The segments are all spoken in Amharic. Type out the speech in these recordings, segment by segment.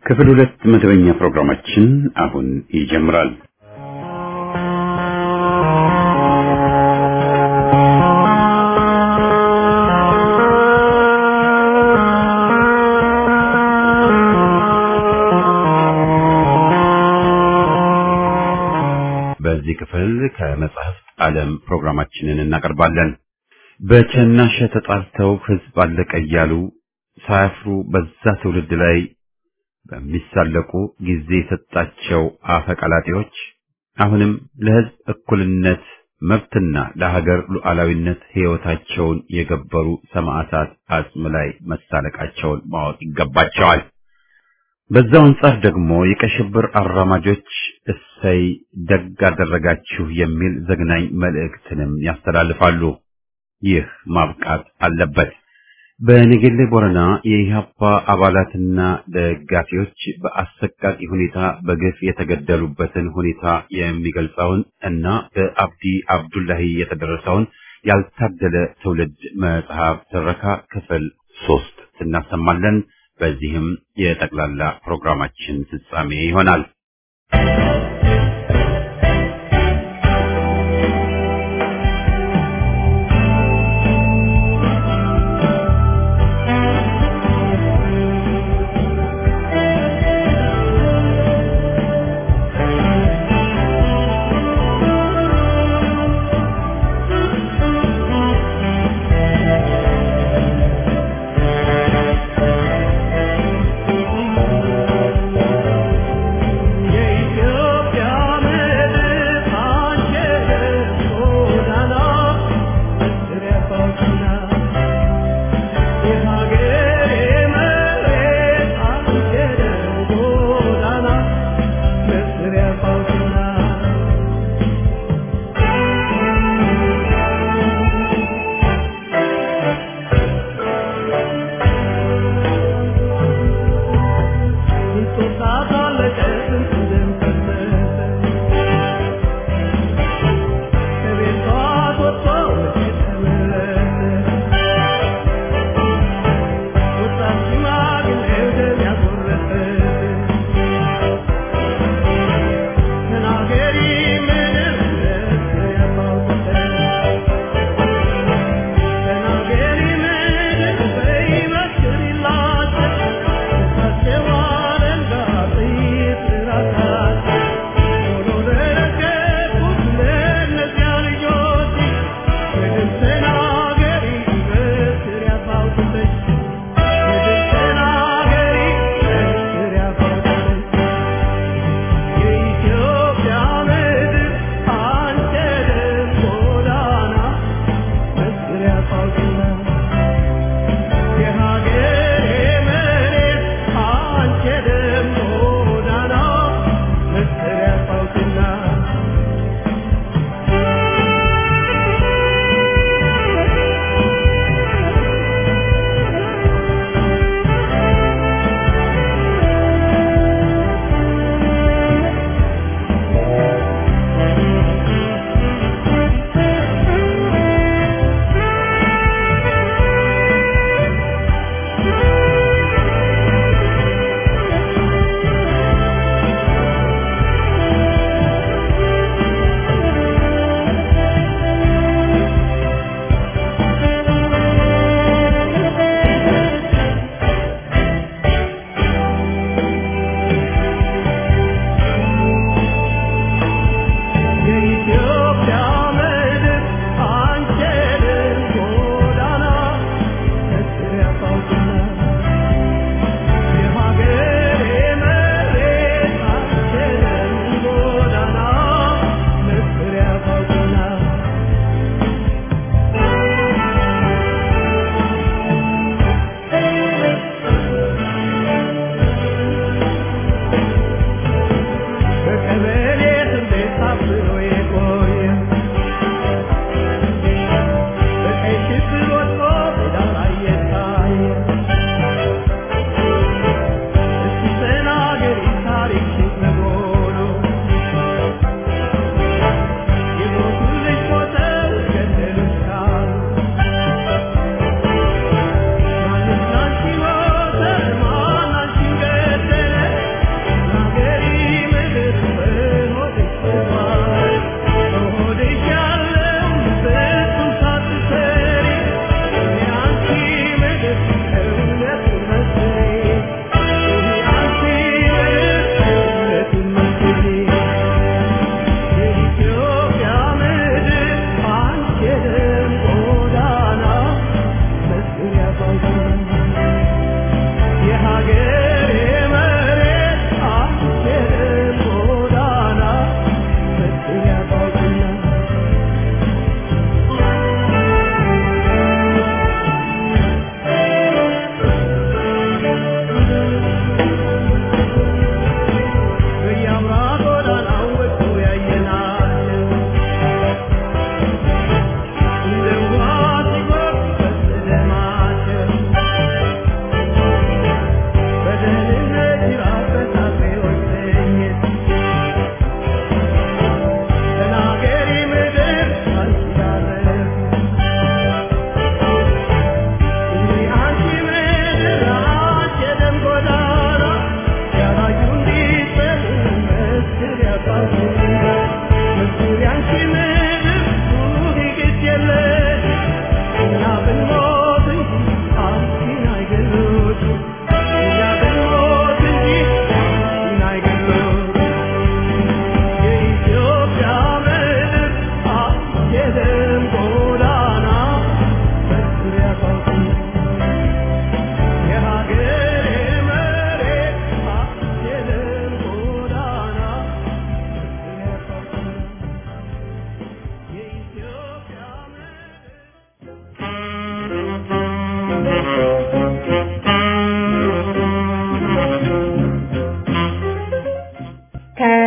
ክፍል ሁለት መደበኛ ፕሮግራማችን አሁን ይጀምራል። በዚህ ክፍል ከመጽሐፍት ዓለም ፕሮግራማችንን እናቀርባለን። በቸናሸ ተጣልተው ሕዝብ አለቀ እያሉ ሳያፍሩ በዛ ትውልድ ላይ በሚሳለቁ ጊዜ የሰጣቸው አፈቀላጤዎች አሁንም ለሕዝብ እኩልነት መብትና ለሀገር ሉዓላዊነት ሕይወታቸውን የገበሩ ሰማዕታት አጽም ላይ መሳለቃቸውን ማወቅ ይገባቸዋል። በዛው አንጻር ደግሞ የቀይ ሽብር አራማጆች እሰይ ደግ አደረጋችሁ የሚል ዘግናኝ መልእክትንም ያስተላልፋሉ። ይህ ማብቃት አለበት። በነገሌ ቦረና የኢህአፓ አባላትና ደጋፊዎች በአሰቃቂ ሁኔታ በግፍ የተገደሉበትን ሁኔታ የሚገልጸውን እና በአብዲ አብዱላሂ የተደረሰውን ያልታደለ ትውልድ መጽሐፍ ትረካ ክፍል ሶስት እናሰማለን። በዚህም የጠቅላላ ፕሮግራማችን ፍጻሜ ይሆናል። የኢትዮጵያ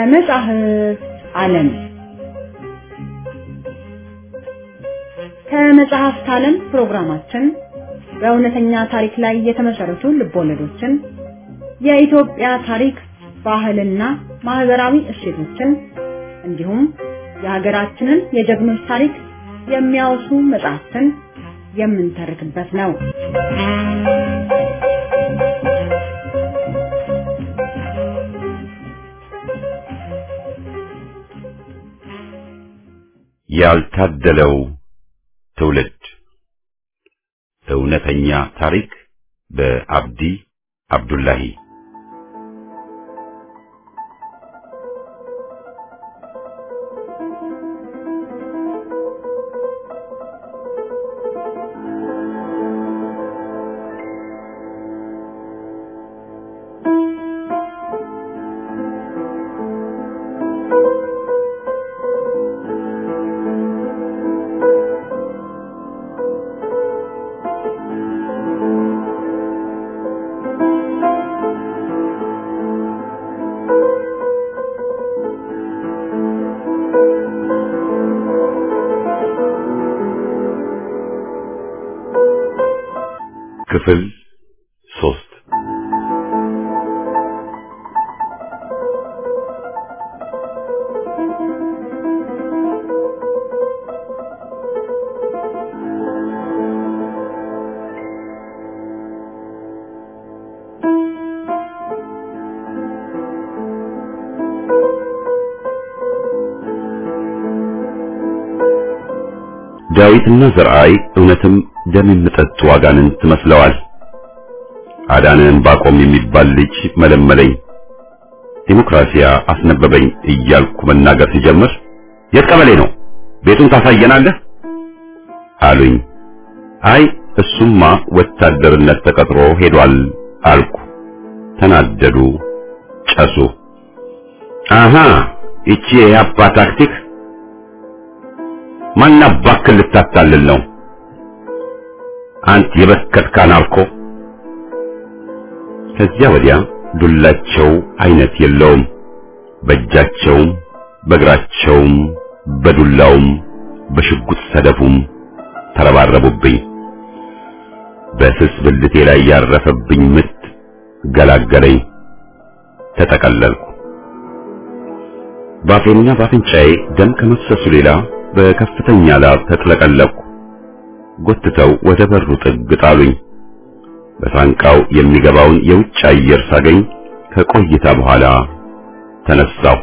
ከመጻሕፍት ዓለም ከመጽሐፍት ዓለም ፕሮግራማችን በእውነተኛ ታሪክ ላይ የተመሰረቱ ልቦለዶችን፣ የኢትዮጵያ ታሪክ፣ ባህልና ማህበራዊ እሴቶችን እንዲሁም የሀገራችንን የጀግኖች ታሪክ የሚያወሱ መጽሐፍትን የምንተርክበት ነው። ያልታደለው ትውልድ እውነተኛ ታሪክ በአብዲ አብዱላሂ ክፍል ሶስት ዳዊትና ዘርአይ እውነትም ደም የሚጠጡ አጋንንት መስለዋል። አዳነን ባቆም የሚባል ልጅ መለመለኝ። ዲሞክራሲያ አስነበበኝ እያልኩ መናገር ሲጀምር የት ቀበሌ ነው? ቤቱን ታሳየናለህ አሉኝ። አይ እሱማ ወታደርነት ተቀጥሮ ሄዷል አልኩ። ተናደዱ፣ ጨሱ። አሃ ይቺ የያፓ ታክቲክ ማናባክል ልታታልል ነው? አንተ የበከትካ ናርኮ። ከዚያ ወዲያ ዱላቸው አይነት የለውም። በእጃቸውም በእግራቸውም በዱላውም በሽጉጥ ሰደፉም ተረባረቡብኝ። በስስ ብልቴ ላይ ያረፈብኝ ምት ገላገለኝ። ተጠቀለልኩ። ባፌና ባፍንጫዬ ደም ከመፍሰሱ ሌላ በከፍተኛ ላብ ተጥለቀለቅኩ። ጎትተው ወደ በሩ ጥግ ጣሉኝ። በሳንቃው የሚገባውን የውጭ አየር ሳገኝ ከቆይታ በኋላ ተነሳሁ።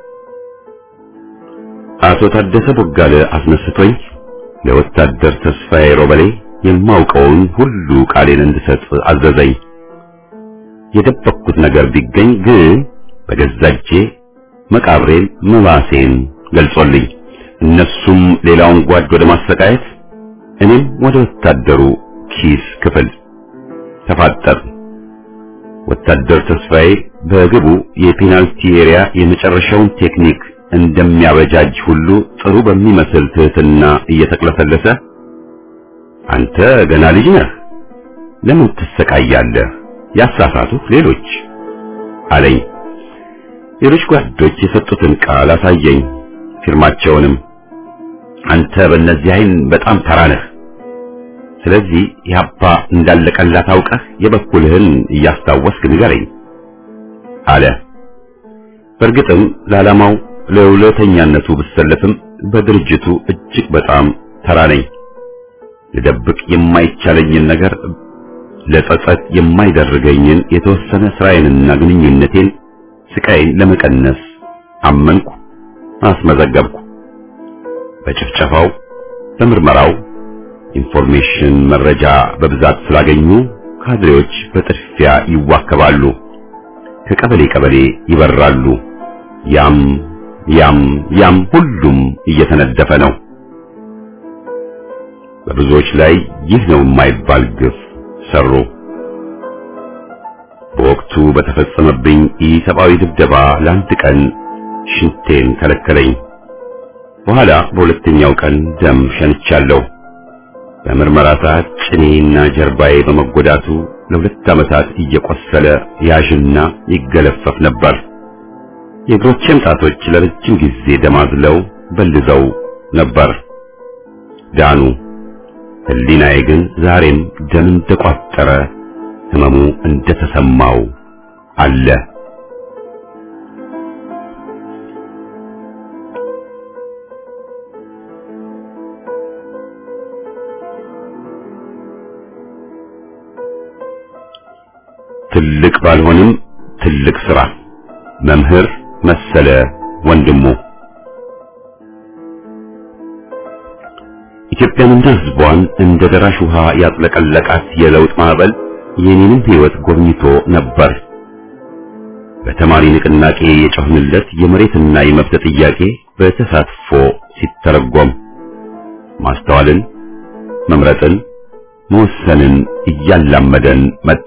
አቶ ታደሰ ቦጋለ አስነስቶኝ ለወታደር ተስፋዬ ሮበሌ የማውቀውን ሁሉ ቃሌን እንድሰጥ አዘዘኝ። የደበቅኩት ነገር ቢገኝ ግን በገዛ እጄ መቃብሬን መባሴን ገልጾልኝ እነሱም ሌላውን ጓድ ወደ ማሰቃየት እኔም ወደ ወታደሩ ኪስ ክፍል ተፋጠር። ወታደር ተስፋዬ በግቡ የፔናልቲ ኤሪያ የመጨረሻውን ቴክኒክ እንደሚያበጃጅ ሁሉ ጥሩ በሚመስል ትህትና እየተቅለሰለሰ አንተ ገና ልጅ ነህ፣ ለምን ትሰቃያለህ? ያሳሳቱህ ሌሎች አለኝ። ሌሎች ጓዶች የሰጡትን ቃል አሳየኝ፣ ፊርማቸውንም። አንተ በእነዚህ አይን በጣም ተራ ነህ። ስለዚህ ያባ እንዳለቀላት አውቀህ የበኩልህን እያስታወስክ ንገረኝ አለ። በእርግጥም ለዓላማው ለውለተኛነቱ ብሰለፍም በድርጅቱ እጅግ በጣም ተራ ነኝ። ልደብቅ የማይቻለኝን ነገር ለጸጸት የማይደርገኝን የተወሰነ ስራዬንና ግንኙነቴን ስቃይን ለመቀነስ አመንኩ፣ አስመዘገብኩ። በጭፍጨፋው በምርመራው ኢንፎርሜሽን መረጃ በብዛት ስላገኙ ካድሬዎች በጥድፊያ ይዋከባሉ፣ ከቀበሌ ቀበሌ ይበራሉ። ያም ያም ያም ሁሉም እየተነደፈ ነው። በብዙዎች ላይ ይህ ነው የማይባል ግፍ ሰሩ። በወቅቱ በተፈጸመብኝ ኢሰብአዊ ድብደባ ለአንድ ቀን ሽንቴን ከለከለኝ። በኋላ በሁለተኛው ቀን ደም ሸንቻለሁ። በምርመራ ሰዓት ጭኔና ጀርባዬ በመጎዳቱ ለሁለት ዓመታት እየቆሰለ ያዥና ይገለፈፍ ነበር። የእግሮቼም ጣቶች ለረጅም ጊዜ ደማዝለው በልዘው ነበር። ዳኑ። ህሊናዬ ግን ዛሬም ደም እንደቋጠረ ህመሙ እንደተሰማው አለ። ትልቅ ባልሆንም ትልቅ ስራ መምህር መሰለ ወንድሙ ኢትዮጵያንና ህዝቧን እንደ ደራሽ ውሃ ያጥለቀለቃት የለውጥ ማዕበል የኔንም ህይወት ጎብኝቶ ነበር። በተማሪ ንቅናቄ የጮህንለት የመሬትና የመብት ጥያቄ በተሳትፎ ሲተረጎም ማስተዋልን፣ መምረጥን፣ መወሰንን እያላመደን መጣ።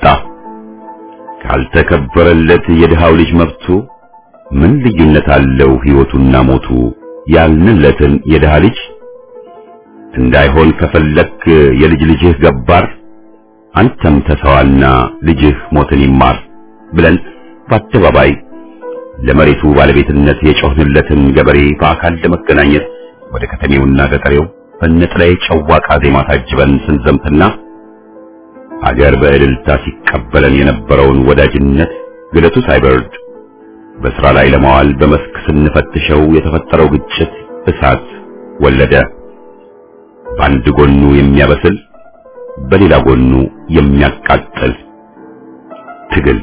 ካልተከበረለት የድሃው ልጅ መብቱ ምን ልዩነት አለው ህይወቱና ሞቱ ያልንለትን የድሃ ልጅ እንዳይሆን ከፈለክ የልጅ ልጅህ ገባር አንተም ተሰዋና ልጅህ ሞትን ይማር ብለን በአደባባይ ለመሬቱ ባለቤትነት የጮህንለትን ገበሬ በአካል ለመገናኘት ወደ ከተሜውና ገጠሬው በነጠላዬ ጨዋቃ ዜማ ታጅበን ስንዘምትና አገር በእልልታ ሲቀበለን የነበረውን ወዳጅነት ግለቱ ሳይበርድ በስራ ላይ ለማዋል በመስክ ስንፈትሸው የተፈጠረው ግጭት እሳት ወለደ። በአንድ ጎኑ የሚያበስል በሌላ ጎኑ የሚያቃጥል ትግል።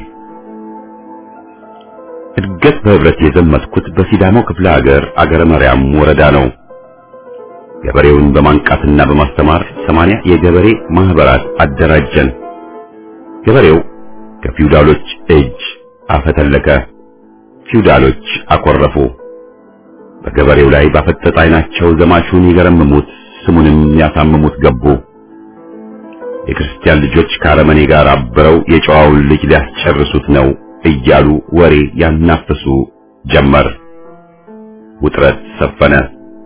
እድገት በህብረት የዘመትኩት በሲዳማው ክፍለ ሀገር አገረ መርያም ወረዳ ነው። ገበሬውን በማንቃትና በማስተማር ሰማንያ የገበሬ ማህበራት አደራጀን። ገበሬው ከፊውዳሎች እጅ አፈተለከ። ፊውዳሎች አኮረፉ። በገበሬው ላይ ባፈጠጠ ዓይናቸው ዘማቹን ይገረምሙት ስሙንም ያሳምሙት ገቡ። የክርስቲያን ልጆች ከአረመኔ ጋር አብረው የጨዋውን ልጅ ሊያስጨርሱት ነው እያሉ ወሬ ያናፍሱ ጀመር። ውጥረት ሰፈነ።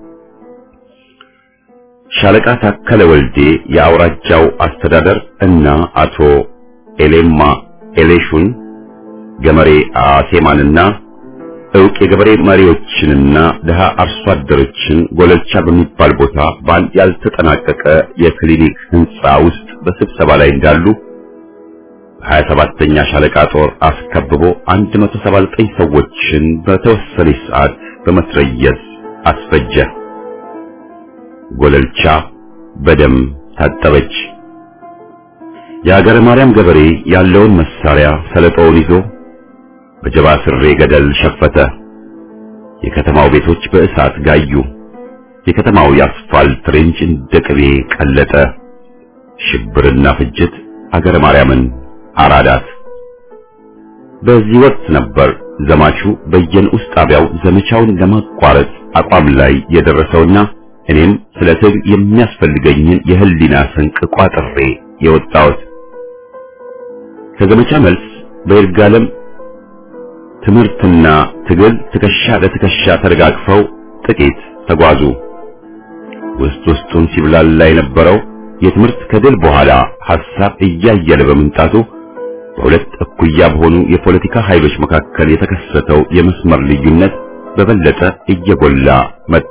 ሻለቃ ታከለ ወልዴ የአውራጃው አስተዳደር እና አቶ ኤሌማ ኤሌሹን ገመሬ አሴማንና እውቅ የገበሬ መሪዎችንና ድሃ አርሶ አደሮችን ጎለልቻ በሚባል ቦታ በአንድ ያልተጠናቀቀ የክሊኒክ ህንፃ ውስጥ በስብሰባ ላይ እንዳሉ በሀያ ሰባተኛ ሻለቃ ጦር አስከብቦ 179 ሰዎችን በተወሰነች ሰዓት በመስረየት አስፈጀ። ጎለልቻ በደም ታጠበች። የአገረ ማርያም ገበሬ ያለውን መሳሪያ ሰለጦውን ይዞ በጀባ ስሬ ገደል ሸፈተ። የከተማው ቤቶች በእሳት ጋዩ። የከተማው የአስፋልት ሬንጅ እንደ ቅቤ ቀለጠ። ሽብርና ፍጅት አገረ ማርያምን አራዳት። በዚህ ወቅት ነበር ዘማቹ በየንዑስ ጣቢያው ዘመቻውን ለማቋረጥ አቋም ላይ የደረሰውና እኔም ስለ ትግል የሚያስፈልገኝን የህሊና ስንቅ ቋጥሬ የወጣሁት። ከዘመቻ መልስ በይርጋለም ትምህርትና ትግል ትከሻ ለትከሻ ተደጋግፈው ጥቂት ተጓዙ። ውስጥ ውስጡን ሲብላላ የነበረው የትምህርት ከድል በኋላ ሐሳብ እያየለ በመምጣቱ በሁለት እኩያ በሆኑ የፖለቲካ ኃይሎች መካከል የተከሰተው የመስመር ልዩነት በበለጠ እየጎላ መጣ።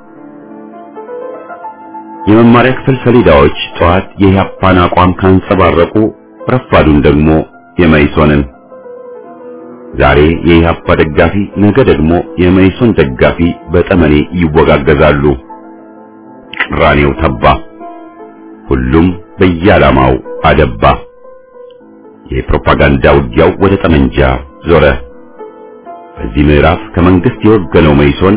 የመማሪያ ክፍል ሰሌዳዎች ጠዋት የኢህአፓን አቋም ካንጸባረቁ፣ ረፋዱን ደግሞ የመይሶንን ዛሬ የኢህአፓ ደጋፊ ነገ ደግሞ የመይሶን ደጋፊ በጠመኔ ይወጋገዛሉ። ቅራኔው ተባ። ሁሉም በየዓላማው አደባ። የፕሮፓጋንዳ ውጊያው ወደ ጠመንጃ ዞረ። በዚህ ምዕራፍ ከመንግስት የወገነው መይሶን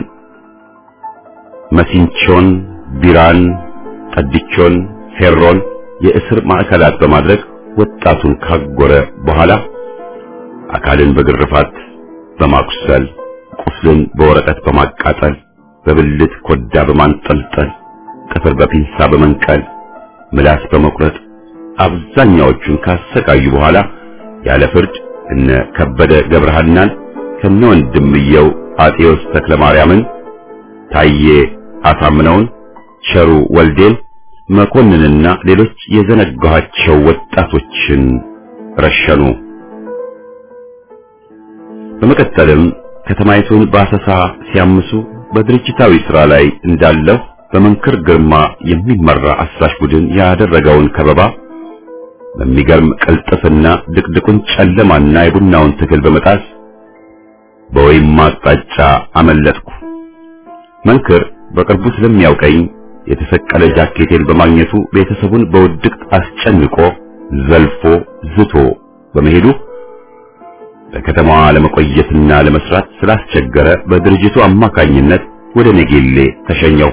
መሲንቾን፣ ቢራን፣ ጠድቾን፣ ፌሮን የእስር ማዕከላት በማድረግ ወጣቱን ካጎረ በኋላ አካልን በግርፋት በማቁሰል ቁስልን በወረቀት በማቃጠል በብልት ኮዳ በማንጠልጠል ጥፍር በፒንሳ በመንቀል ምላስ በመቁረጥ አብዛኛዎቹን ካሰቃዩ በኋላ ያለ ፍርድ እነ ከበደ ገብረሃናን ከነ ወንድምየው አጤዎስ ተክለ ማርያምን፣ ታዬ አሳምነውን፣ ቸሩ ወልዴን፣ መኮንንና ሌሎች የዘነጋኋቸው ወጣቶችን ረሸኑ። በመቀጠልም ከተማይቱን በአሰሳ ሲያምሱ በድርጅታዊ ሥራ ላይ እንዳለሁ በመንክር ግርማ የሚመራ አሳሽ ቡድን ያደረገውን ከበባ በሚገርም ቅልጥፍና ድቅድቁን ጨለማና የቡናውን ትግል በመጣስ በወይም አቅጣጫ አመለጥኩ። መንክር በቅርቡ ስለሚያውቀኝ የተሰቀለ ጃኬቴን በማግኘቱ ቤተሰቡን በውድቅት አስጨንቆ ዘልፎ ዝቶ በመሄዱ በከተማዋ ለመቆየትና ለመስራት ስላስቸገረ በድርጅቱ አማካኝነት ወደ ኔጌሌ ተሸኘው።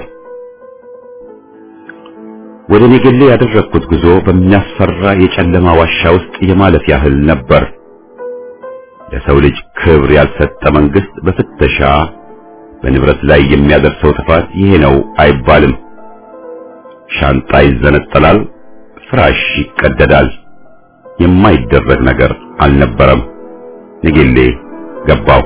ወደ ኔጌሌ ያደረግኩት ጉዞ በሚያስፈራ የጨለማ ዋሻ ውስጥ የማለፍ ያህል ነበር። ለሰው ልጅ ክብር ያልሰጠ መንግስት በፍተሻ በንብረት ላይ የሚያደርሰው ጥፋት ይሄ ነው አይባልም። ሻንጣ ይዘነጠላል፣ ፍራሽ ይቀደዳል። የማይደረግ ነገር አልነበረም። ንጌሌ ገባው።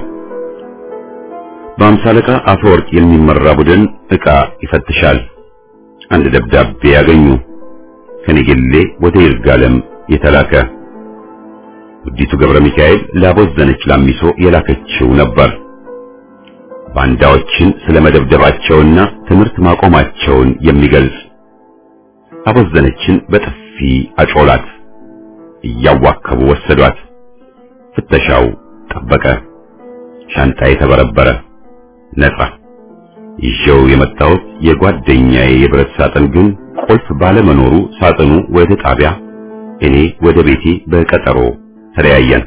በአምሳ አለቃ አፈወርቅ የሚመራ ቡድን ዕቃ ይፈትሻል። አንድ ደብዳቤ ያገኙ። ከንጌሌ ወደ ይርጋለም የተላከ ውዲቱ ገብረ ሚካኤል ላቦዘነች ላሚሶ የላከችው ነበር። ባንዳዎችን ስለመደብደባቸውና ትምህርት ማቆማቸውን የሚገልጽ አቦዘነችን በጥፊ አጮላት። እያዋከቡ ወሰዷት። ፍተሻው ጠበቀ። ሻንጣዬ ተበረበረ። ነጻ። ይዤው የመጣሁት የጓደኛዬ የብረት ሳጥን ግን ቁልፍ ባለመኖሩ ሳጥኑ ወደ ጣቢያ፣ እኔ ወደ ቤቴ በቀጠሮ ተለያየን።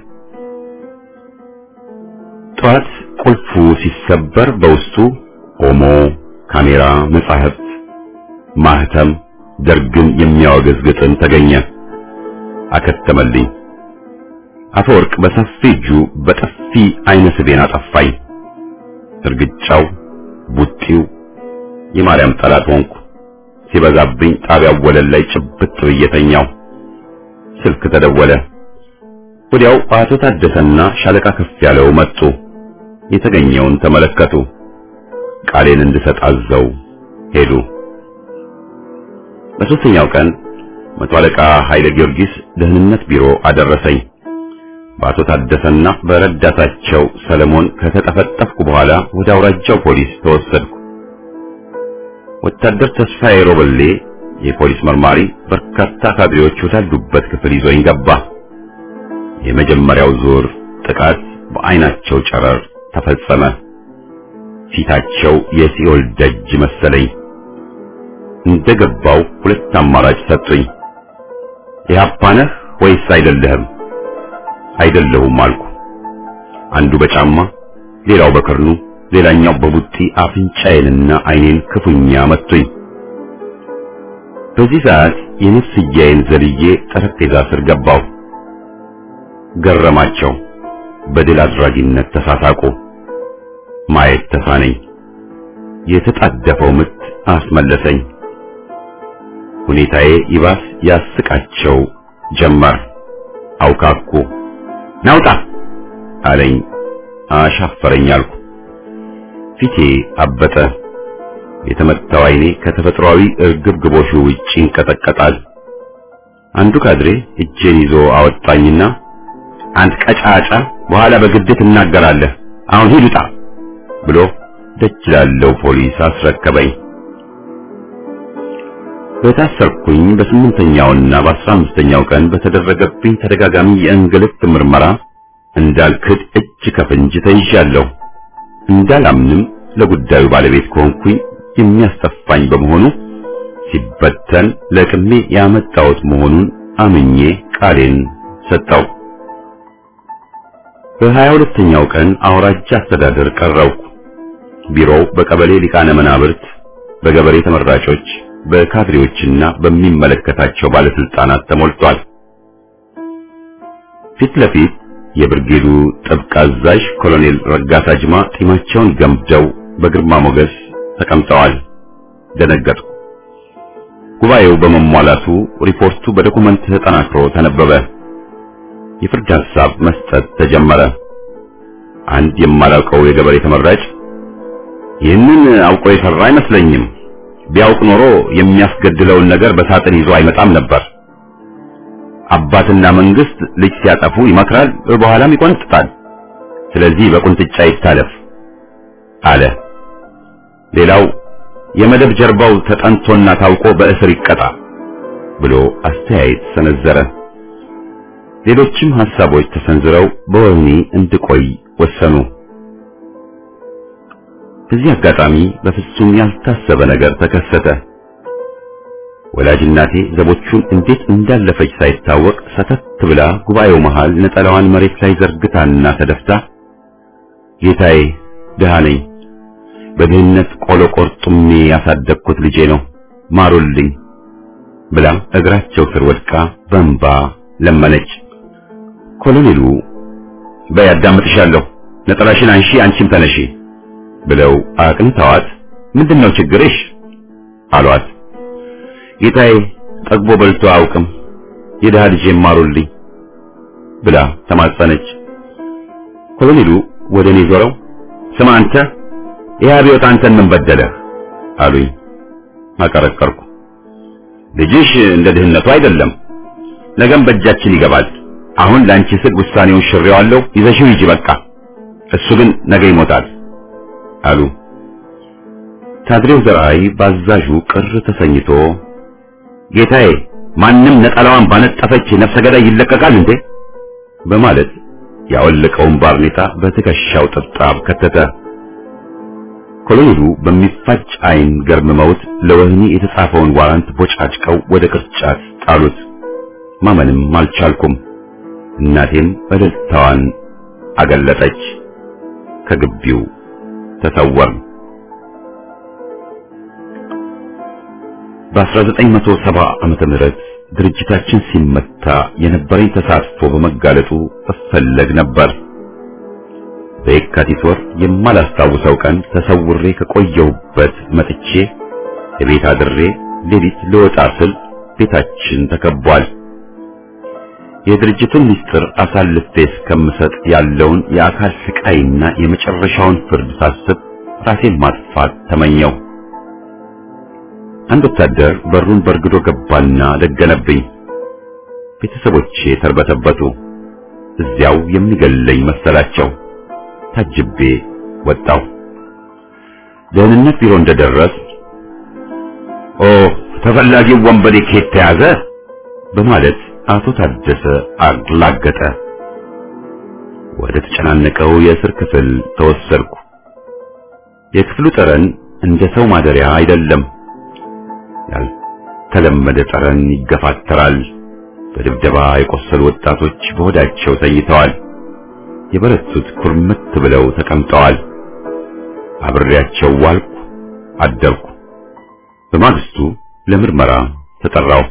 ጠዋት ቁልፉ ሲሰበር በውስጡ ኦሞ፣ ካሜራ፣ መጻሕፍት፣ ማህተም፣ ደርግን የሚያወግዝ ግጥም ተገኘ። አከተመልኝ። አፈወርቅ በሰፊ እጁ በጥፊ አይነ ስቤን አጠፋኝ። እርግጫው፣ ቡጢው የማርያም ጠላት ሆንኩ። ሲበዛብኝ ጣቢያው ወለል ላይ ጭብጥ ብዬ ተኛው። ስልክ ተደወለ። ወዲያው አቶ ታደሰና ሻለቃ ከፍ ያለው መጡ። የተገኘውን ተመለከቱ። ቃሌን እንድሰጥ አዘው ሄዱ። በሦስተኛው ቀን መቶ አለቃ ኃይለ ጊዮርጊስ ደህንነት ቢሮ አደረሰኝ። በአቶ ታደሰና በረዳታቸው ሰለሞን ከተጠፈጠፍኩ በኋላ ወደ አውራጃው ፖሊስ ተወሰድኩ። ወታደር ተስፋዬ ሮበሌ የፖሊስ መርማሪ በርካታ ካድሬዎች ወዳሉበት ክፍል ይዞኝ ገባ። የመጀመሪያው ዙር ጥቃት በአይናቸው ጨረር ተፈጸመ። ፊታቸው የሲኦል ደጅ መሰለኝ። እንደገባው ሁለት አማራጭ ሰጡኝ። ኢህአፓ ነህ ወይስ አይደለህም? አይደለሁም አልኩ። አንዱ በጫማ ሌላው በክርኑ ሌላኛው በቡጢ አፍንጫዬንና አይኔን ክፉኛ መቱኝ። በዚህ ሰዓት የነፍስያዬን ዘልዬ ጠረጴዛ ስር ገባው። ገረማቸው። በድል አድራጊነት ተሳሳቁ። ማየት ተሳነኝ። የተጣደፈው ምት አስመለሰኝ። ሁኔታዬ ይባስ ያስቃቸው ጀመር። አውካኩ። ናውጣ አለኝ። አሻፈረኝ አልኩ። ፊቴ አበጠ። የተመታው አይኔ ከተፈጥሯዊ እርግብግቦሹ ውጭ ይንቀጠቀጣል። አንዱ ካድሬ እጄን ይዞ አወጣኝና አንድ ቀጫጫ በኋላ በግድ ትናገራለህ፣ አሁን ሂድ ውጣ ብሎ ደጅ ላለው ፖሊስ አስረከበኝ። በታሰርኩኝ በስምንተኛውና በአስራ አምስተኛው ቀን በተደረገብኝ ተደጋጋሚ የእንግልት ምርመራ እንዳልክድ እጅ ከፍንጅ ተይዣለሁ። እንዳላምንም ለጉዳዩ ባለቤት ከሆንኩኝ የሚያስጠፋኝ በመሆኑ ሲበተን ለቅሜ ያመጣሁት መሆኑን አምኜ ቃሌን ሰጠው። በሀያ ሁለተኛው ቀን አውራጃ አስተዳደር ቀረብኩ። ቢሮው በቀበሌ ሊቃነ መናብርት፣ በገበሬ ተመራጮች፣ በካድሬዎችና በሚመለከታቸው ባለስልጣናት ተሞልቷል። ፊት ለፊት የብርጌዱ ጥብቅ አዛዥ ኮሎኔል ረጋሳ ጅማ ጢማቸውን ገምደው በግርማ ሞገስ ተቀምጠዋል። ደነገጥኩ። ጉባኤው በመሟላቱ ሪፖርቱ በዶኩመንት ተጠናክሮ ተነበበ። የፍርድ ሐሳብ መስጠት ተጀመረ። አንድ የማላውቀው የገበሬ ተመራጭ ይህንን አውቆ የሰራ አይመስለኝም፣ ቢያውቅ ኖሮ የሚያስገድለውን ነገር በሳጥን ይዞ አይመጣም ነበር። አባትና መንግስት ልጅ ሲያጠፉ ይመክራል፣ በኋላም ይቆነጥጣል። ስለዚህ በቁንጥጫ ይታለፍ አለ። ሌላው የመደብ ጀርባው ተጠንቶና ታውቆ በእስር ይቀጣ ብሎ አስተያየት ሰነዘረ። ሌሎችም ሐሳቦች ተሰንዝረው በወህኒ እንድቆይ ወሰኑ። በዚህ አጋጣሚ በፍጹም ያልታሰበ ነገር ተከሰተ። ወላጅ እናቴ ዘቦቹን እንዴት እንዳለፈች ሳይታወቅ ሰተት ብላ ጉባኤው መሃል ነጠላዋን መሬት ላይ ዘርግታና ተደፍታ ጌታዬ ድሃ ነኝ፣ በድህነት ቆሎ ቆርጡሜ ያሳደግኩት ልጄ ነው፣ ማሩልኝ ብላ እግራቸው ስር ወድቃ በእንባ ለመነች። ኮሎኔሉ በይ አዳምጥሻለሁ፣ ነጠላሽን አንሺ፣ አንቺም ተነሺ ብለው አቅንተዋት ምንድነው ችግርሽ አሏት። ጌታዬ ጠግቦ በልቶ አያውቅም፣ የድሃ ልጄ ማሩልኝ ብላ ተማጸነች። ኮሎኔሉ ወደ እኔ ዞረው ስማ አንተ ይህ አብዮት አንተን ምን በደለህ አሉኝ። አቀረቀርኩ። ልጅሽ እንደ ድህነቱ አይደለም፣ ነገም በእጃችን ይገባል። አሁን ለአንቺ ስግ ውሳኔውን ሽሬዋለሁ፣ ይዘሽው ሂጂ በቃ። እሱ ግን ነገ ይሞታል አሉ። ታድሬው ዘርአይ ባዛዡ ቅር ተሰኝቶ ጌታዬ ማንም ነጠላዋን ባነጠፈች ነፍሰ ገዳይ ይለቀቃል እንዴ? በማለት ያወለቀውን ባርኔጣ በትከሻው ጥብጣብ ከተተ። ኮሎኔሉ በሚፋጭ ዓይን ገርምመውት ለወህኒ የተጻፈውን ዋራንት ቦጫጭቀው ወደ ቅርጫት ጣሉት። ማመንም አልቻልኩም። እናቴም እልልታዋን አገለጠች። ከግቢው ተሰወርን። በ1970 ዓመተ ምህረት ድርጅታችን ሲመታ የነበረኝ ተሳትፎ በመጋለጡ እፈለግ ነበር። በየካቲት ወር የማላስታውሰው ቀን ተሰውሬ ከቆየሁበት መጥቼ የቤት አድሬ ሌሊት ልወጣ ስል ቤታችን ተከቧል። የድርጅቱን ምስጢር አሳልፌ እስከምሰጥ ያለውን የአካል ስቃይና የመጨረሻውን ፍርድ ሳስብ ራሴን ማጥፋት ተመኘው። አንድ ወታደር በሩን በርግዶ ገባና ደገነብኝ። ቤተሰቦቼ ተርበተበቱ። እዚያው የሚገለኝ መሰላቸው። ታጅቤ ወጣው። ደህንነት ቢሮ እንደደረስ ኦ ተፈላጊው ወንበዴ ከየት ተያዘ በማለት አቶ ታደሰ አላገጠ። ወደ ተጨናነቀው የእስር ክፍል ተወሰድኩ። የክፍሉ ጠረን እንደ ሰው ማደሪያ አይደለም። ያልተለመደ ጠረን ይገፋተራል። በድብደባ የቆሰሉ ወጣቶች በሆዳቸው ተኝተዋል። የበረቱት ኩርምት ብለው ተቀምጠዋል። አብሬያቸው ዋልኩ፣ አደርኩ። በማግስቱ ለምርመራ ተጠራው።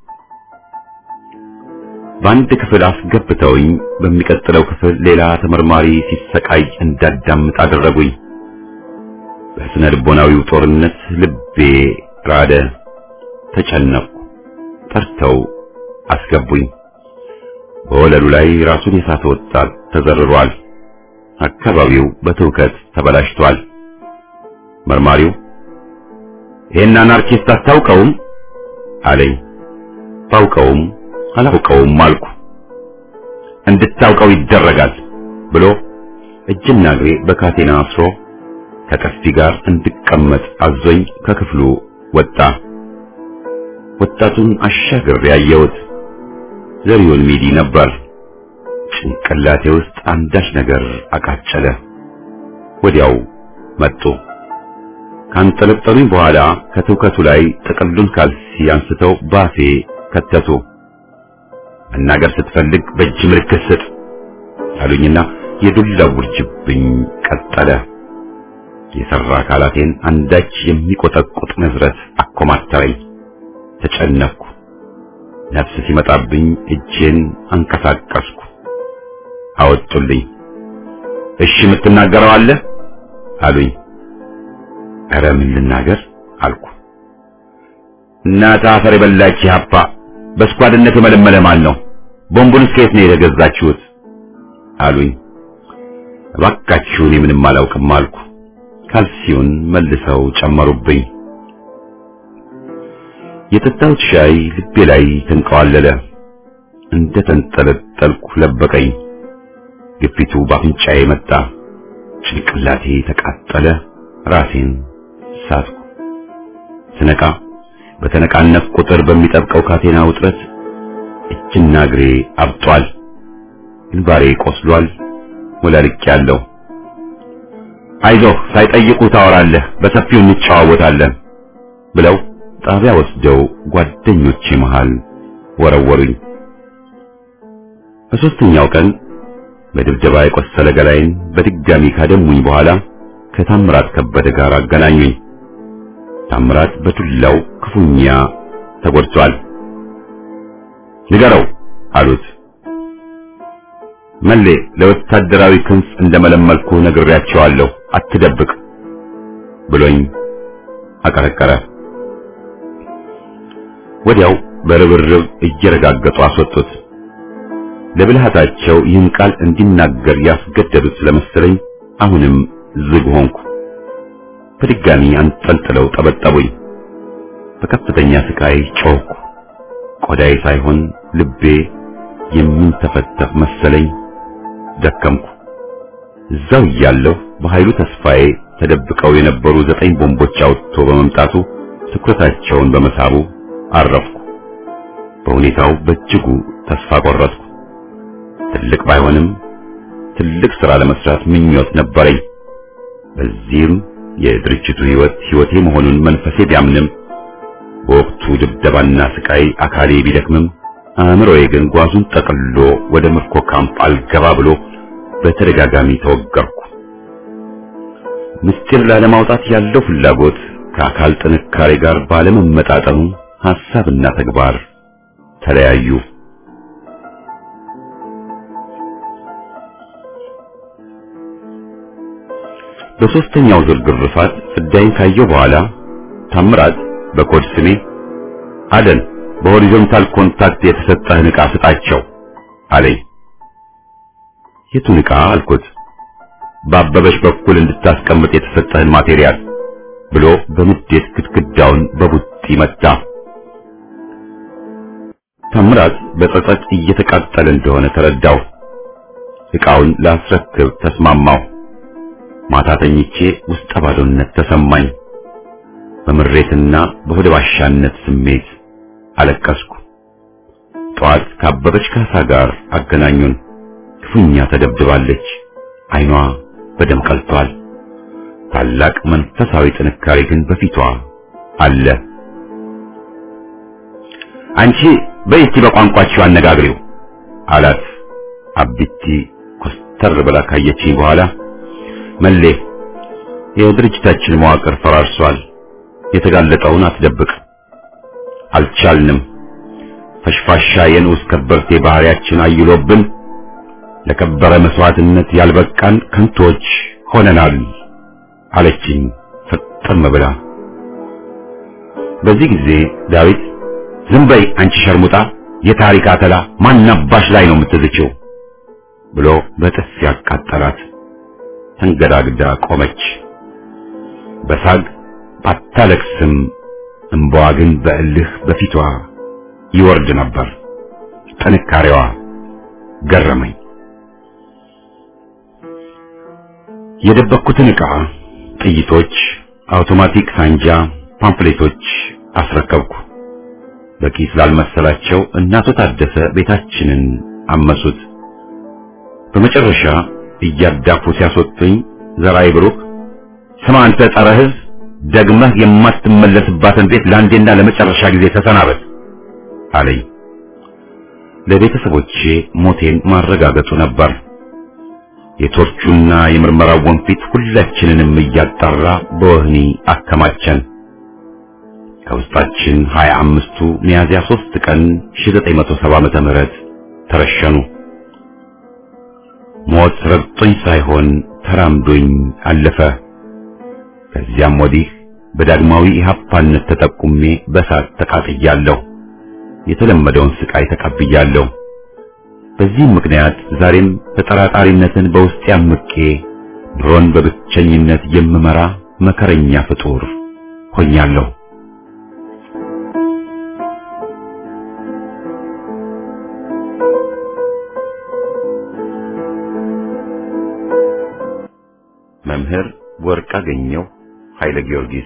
በአንድ ክፍል አስገብተውኝ በሚቀጥለው ክፍል ሌላ ተመርማሪ ሲሰቃይ እንዳዳምጥ አደረጉኝ። በስነ ልቦናዊው ጦርነት ልቤ ራደ፣ ተጨነቅኩ። ጠርተው አስገቡኝ። በወለሉ ላይ ራሱን የሳተ ወጣት ተዘርሯል። አካባቢው በትውከት ተበላሽቷል። መርማሪው ይሄን አናርኪስት አታውቀውም አለኝ። ባውቀውም አላውቀውም አልኩ። እንድታውቀው ይደረጋል ብሎ እጅና እግሬ በካቴና አስሮ ከቀስቲ ጋር እንድቀመጥ አዞኝ ከክፍሉ ወጣ። ወጣቱን አሻግሬ ያየሁት ዘሪሁን ሚዲ ነበር። ጭንቅላቴ ውስጥ አንዳች ነገር አቃጨለ። ወዲያው መጡ። ካንጠለጠሉኝ በኋላ ከትውከቱ ላይ ጥቅሉን ካልሲ አንስተው ባፌ ከተቱ። መናገር ስትፈልግ በእጅ ምልክት ስጥ አሉኝና የዱላ ውርጅብኝ ቀጠለ። የሰራ አካላቴን አንዳች የሚቆጠቁጥ መዝረት አኮማተረኝ። ተጨነኩ። ነፍስ ሲመጣብኝ እጄን አንቀሳቀስኩ። አወጡልኝ። እሺ የምትናገረው አለ አሉኝ። ኧረ ምን ልናገር አልኩ። እናት አፈር የበላች ሀፓ በስኳድነት የመለመለ ማን ነው? ቦምቡን ከየት ነው የተገዛችሁት? አሉኝ። እባካችሁ እኔ ምንም አላውቅም አልኩ። ካልሲውን መልሰው ጨመሩብኝ። የጠጣሁት ሻይ ልቤ ላይ ተንቀዋለለ። እንደ ተንጠለጠልኩ ለበቀኝ። ግፊቱ በአፍንጫዬ መጣ። ጭንቅላቴ ተቃጠለ፣ ራሴን ሳትኩ። ስነቃ በተነቃነቅ ቁጥር በሚጠብቀው ካቴና ውጥረት እጅና እግሬ አብጧል፣ ግንባሬ ቆስሏል፣ ወላልቄያለሁ። አይዞህ ሳይጠይቁ ታወራለህ፣ በሰፊው እንጨዋወታለን ብለው ጣቢያ ወስደው ጓደኞቼ መሃል ወረወሩኝ። በሦስተኛው ቀን በድብደባ የቆሰለ ገላይን በድጋሚ ካደሙኝ በኋላ ከታምራት ከበደ ጋር አገናኙኝ። ታምራት በዱላው ክፉኛ ተጎድቷል። ንገረው አሉት። መሌ ለወታደራዊ ክንፍ እንደመለመልኩ ነግሬያቸዋለሁ፣ አትደብቅ ብሎኝ አቀረቀረ። ወዲያው በርብርብ እየረጋገጡ አስወጡት። ለብልሃታቸው ይህን ቃል እንዲናገር ያስገደዱት ስለመሰለኝ አሁንም ዝግ ሆንኩ። በድጋሚ አንጠልጥለው ጠበጠቡኝ። በከፍተኛ ስቃይ ጮህኩ። ቆዳዬ ሳይሆን ልቤ የሚንተፈተፍ መሰለኝ። ደከምኩ። እዛው እያለሁ በኃይሉ ተስፋዬ ተደብቀው የነበሩ ዘጠኝ ቦምቦች አውጥቶ በመምጣቱ ትኩረታቸውን በመሳቡ አረፍኩ። በሁኔታው በእጅጉ ተስፋ ቆረጥኩ። ትልቅ ባይሆንም ትልቅ ሥራ ለመስራት ምኞት ነበረኝ። በዚህም የድርጅቱ ሕይወት ሕይወቴ መሆኑን መንፈሴ ቢያምንም በወቅቱ ድብደባና ስቃይ አካሌ ቢደክምም አእምሮዬ ግን ጓዙን ጠቅልሎ ወደ ምርኮ ካምፕ አልገባ ብሎ በተደጋጋሚ ተወገርኩ። ምስጢር ላለማውጣት ያለው ፍላጎት ከአካል ጥንካሬ ጋር ባለመመጣጠኑ ሐሳብና ተግባር ተለያዩ። በሦስተኛው ዙር ግርፋት ፍዳይን ካየው በኋላ ታምራት በኮድ ስሜ አደን በሆሪዞንታል ኮንታክት የተሰጠህን ዕቃ ስጣቸው አለኝ። የቱን ዕቃ አልኩት። በአበበሽ በኩል እንድታስቀምጥ የተሰጠህን ማቴሪያል ብሎ በንዴት ግድግዳውን በቡጢ መታ። ታምራት በጸጸት እየተቃጠለ እንደሆነ ተረዳው። ዕቃውን ላስረክብ ተስማማው። ማታ ተኝቼ ውስጠ ባዶነት ተሰማኝ። በምሬትና በሆደ ባሻነት ስሜት አለቀስኩ። ጠዋት ካበበች ካሳ ጋር አገናኙን። ክፉኛ ተደብድባለች። ዓይኗ በደም ቀልቷል። ታላቅ መንፈሳዊ ጥንካሬ ግን በፊቷ አለ። አንቺ በይቲ በቋንቋችሁ አነጋግሪው አላት። አቢቲ ኮስተር ብላ ካየችኝ በኋላ መሌ የድርጅታችን መዋቅር ፈራርሷል። የተጋለጠውን አትደብቅ። አልቻልንም። ፈሽፋሻ የንዑስ ከበርቴ ባህሪያችን አይሎብን ለከበረ መስዋዕትነት ያልበቃን ከንቶች ሆነናል አለችኝ ፍጥም ብላ። በዚህ ጊዜ ዳዊት ዝም በይ አንቺ ሸርሙጣ፣ የታሪክ አተላ ማናባሽ ላይ ነው የምትዝችው ብሎ በጥፊ ያቃጠላት። ተንገዳግዳ ቆመች። በሳግ ባታለቅስም እንባዋ ግን በእልህ በፊቷ ይወርድ ነበር። ጥንካሬዋ ገረመኝ። የደበኩትን ዕቃ፣ ጥይቶች፣ አውቶማቲክ ሳንጃ፣ ፓምፕሌቶች አስረከብኩ። በቂ ስላልመሰላቸው እናቶ ታደሰ ቤታችንን አመሱት። በመጨረሻ እያዳፉ ሲያስወጡኝ ዘራይ ብሩክ ስማ አንተ ጸረ ሕዝብ ደግመህ የማትመለስባትን ቤት ለአንዴና ለመጨረሻ ጊዜ ተሰናበት አለኝ። ለቤተሰቦቼ ሞቴን ማረጋገጡ ነበር። የቶርቹና የምርመራው ወንፊት ሁላችንንም እያጣራ በወህኒ አከማቸን። ከውስጣችን ሀያ አምስቱ ሚያዝያ ሦስት ቀን 1970 ዓመተ ምህረት ተረሸኑ። ሞት ረግጦኝ ሳይሆን ተራምዶኝ አለፈ። ከዚያም ወዲህ በዳግማዊ ኢህአፓነት ተጠቁሜ በሳት ተቃጥያለሁ። የተለመደውን ስቃይ ተቀብያለሁ። በዚህም ምክንያት ዛሬም ተጠራጣሪነትን በውስጤ አምቄ ኑሮን በብቸኝነት የምመራ መከረኛ ፍጡር ሆኛለሁ። መምህር ወርቅአገኘሁ ኃይለ ጊዮርጊስ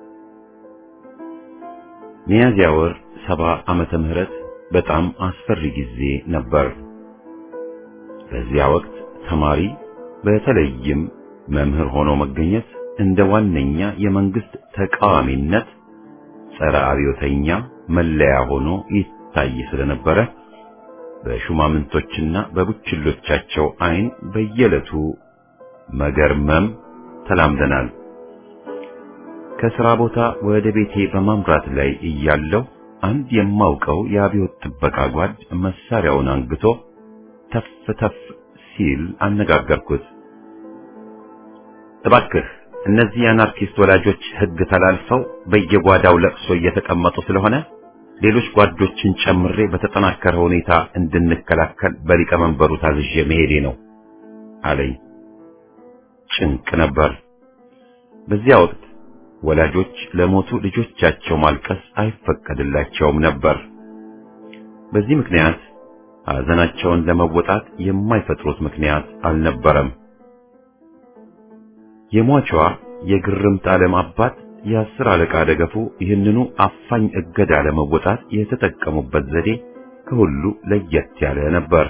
ሚያዝያ ወር ሰባ ዓመተ ምህረት በጣም አስፈሪ ጊዜ ነበር። በዚያ ወቅት ተማሪ በተለይም መምህር ሆኖ መገኘት እንደ ዋነኛ የመንግስት ተቃዋሚነት ጸረ አብዮተኛ መለያ ሆኖ ይታይ ስለነበረ በሹማምንቶችና በቡችሎቻቸው ዓይን በየዕለቱ መገርመም ተላምደናል። ከሥራ ቦታ ወደ ቤቴ በማምራት ላይ እያለሁ አንድ የማውቀው የአብዮት ጥበቃ ጓድ መሳሪያውን አንግቶ ተፍ ተፍ ሲል አነጋገርኩት። እባክህ እነዚህ የአናርኪስት ወላጆች ሕግ ተላልፈው በየጓዳው ለቅሶ እየተቀመጡ ስለሆነ ሌሎች ጓዶችን ጨምሬ በተጠናከረ ሁኔታ እንድንከላከል በሊቀመንበሩ ታዝዤ መሄዴ ነው አለኝ። ጭንቅ ነበር። በዚያ ወቅት ወላጆች ለሞቱ ልጆቻቸው ማልቀስ አይፈቀድላቸውም ነበር። በዚህ ምክንያት ሐዘናቸውን ለመወጣት የማይፈጥሩት ምክንያት አልነበረም። የሟቿ የግርምት ዓለም አባት የአስር አለቃ ደገፉ ይህንኑ አፋኝ እገዳ ለመወጣት የተጠቀሙበት ዘዴ ከሁሉ ለየት ያለ ነበር።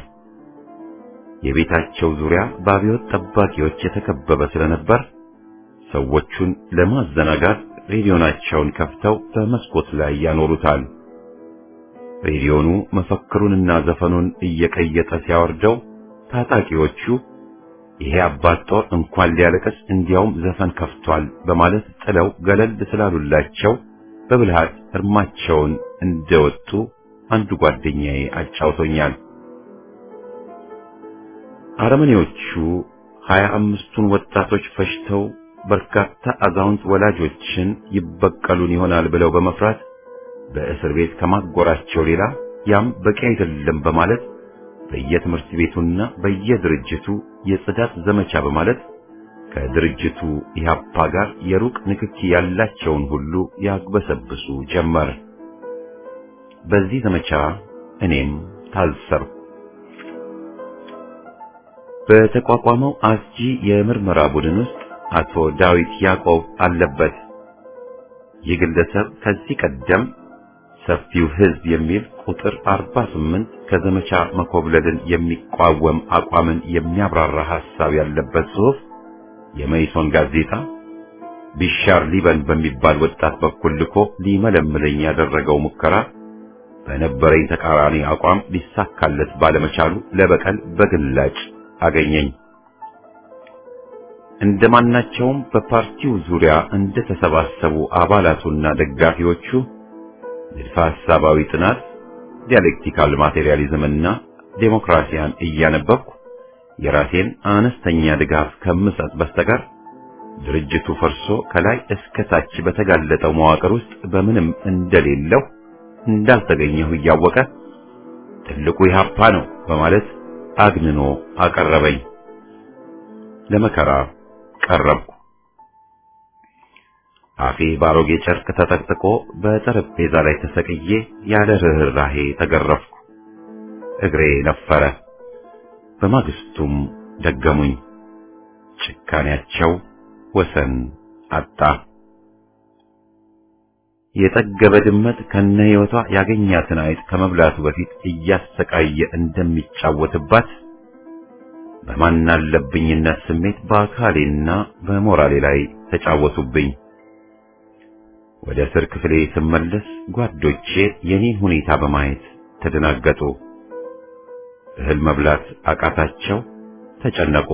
የቤታቸው ዙሪያ በአብዮት ጠባቂዎች የተከበበ ስለነበር ሰዎቹን ለማዘናጋት ሬዲዮናቸውን ከፍተው በመስኮት ላይ ያኖሩታል። ሬዲዮኑ መፈክሩንና ዘፈኑን እየቀየጠ ሲያወርደው ታጣቂዎቹ ይሄ አባት ጦር እንኳን ሊያለቅስ እንዲያውም ዘፈን ከፍቷል በማለት ጥለው ገለል ስላሉላቸው በብልሃት እርማቸውን እንደወጡ አንዱ ጓደኛዬ አጫውቶኛል። አረመኔዎቹ ሀያ አምስቱን ወጣቶች ፈጅተው በርካታ አዛውንት ወላጆችን ይበቀሉን ይሆናል ብለው በመፍራት በእስር ቤት ከማጎራቸው ሌላ ያም በቂ አይደለም በማለት በየትምህርት ቤቱና በየድርጅቱ የጽዳት ዘመቻ በማለት ከድርጅቱ ኢህአፓ ጋር የሩቅ ንክኪ ያላቸውን ሁሉ ያግበሰብሱ ጀመር። በዚህ ዘመቻ እኔም ታሰርኩ። በተቋቋመው አስጂ የምርመራ ቡድን ውስጥ አቶ ዳዊት ያዕቆብ አለበት። ይህ ግለሰብ ከዚህ ቀደም ሰፊው ሕዝብ የሚል ቁጥር 48 ከዘመቻ መኮብለልን የሚቋወም አቋምን የሚያብራራ ሐሳብ ያለበት ጽሑፍ የመይሶን ጋዜጣ ቢሻር ሊበን በሚባል ወጣት በኩል ልኮ ሊመለምለኝ ያደረገው ሙከራ በነበረኝ ተቃራኒ አቋም ሊሳካለት ባለመቻሉ ለበቀል በግላጭ አገኘኝ። እንደማናቸውም በፓርቲው ዙሪያ እንደተሰባሰቡ አባላቱና ደጋፊዎቹ ንድፈ ሐሳባዊ ጥናት፣ ዲያሌክቲካል ማቴሪያሊዝምና ዴሞክራሲያን እያነበብኩ የራሴን አነስተኛ ድጋፍ ከምሰጥ በስተቀር ድርጅቱ ፈርሶ ከላይ እስከ ታች በተጋለጠው መዋቅር ውስጥ በምንም እንደሌለው እንዳልተገኘሁ እያወቀ ትልቁ ኢህአፓ ነው በማለት አግንኖ አቀረበኝ። ለመከራ ቀረብኩ። አፌ ባሮጌ ጨርቅ ተጠቅጥቆ በጠረጴዛ ላይ ተሰቅዬ ያለ ርኅራሄ ተገረፍኩ። እግሬ ነፈረ። በማግስቱም ደገሙኝ። ጭካኔያቸው ወሰን አጣ። የጠገበ ድመት ከነ ሕይወቷ ያገኛትን አይጥ ከመብላቱ በፊት እያሰቃየ እንደሚጫወትባት በማናለብኝነት ስሜት በአካሌና በሞራሌ ላይ ተጫወቱብኝ። ወደ እስር ክፍሌ ስመለስ ጓዶቼ የኔን ሁኔታ በማየት ተደናገጡ። እህል መብላት አቃታቸው፣ ተጨነቁ።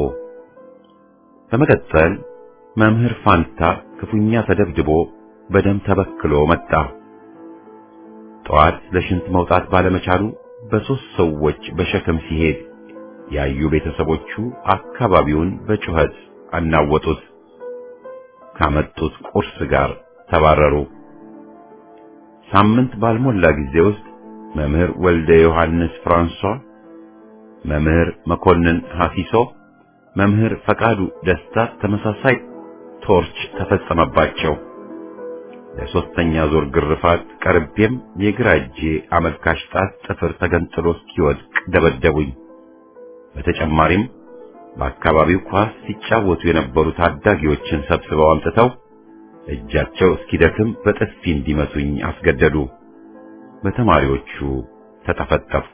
በመቀጠል መምህር ፋንታ ክፉኛ ተደብድቦ በደም ተበክሎ መጣ። ጠዋት ለሽንት መውጣት ባለመቻሉ በሦስት ሰዎች በሸክም ሲሄድ ያዩ ቤተሰቦቹ አካባቢውን በጩኸት አናወጡት። ካመጡት ቁርስ ጋር ተባረሩ። ሳምንት ባልሞላ ጊዜ ውስጥ መምህር ወልደ ዮሐንስ ፍራንሷ፣ መምህር መኮንን ሐፊሶ፣ መምህር ፈቃዱ ደስታ ተመሳሳይ ቶርች ተፈጸመባቸው። ለሶስተኛ ዙር ግርፋት ቀርቤም የግራ እጄ አመልካች ጣት ጥፍር ተገንጥሎ እስኪወድቅ ደበደቡኝ። በተጨማሪም በአካባቢው ኳስ ሲጫወቱ የነበሩ ታዳጊዎችን ሰብስበው አምጥተው እጃቸው እስኪደክም በጥፊ እንዲመቱኝ አስገደዱ። በተማሪዎቹ ተጠፈጠፍኩ።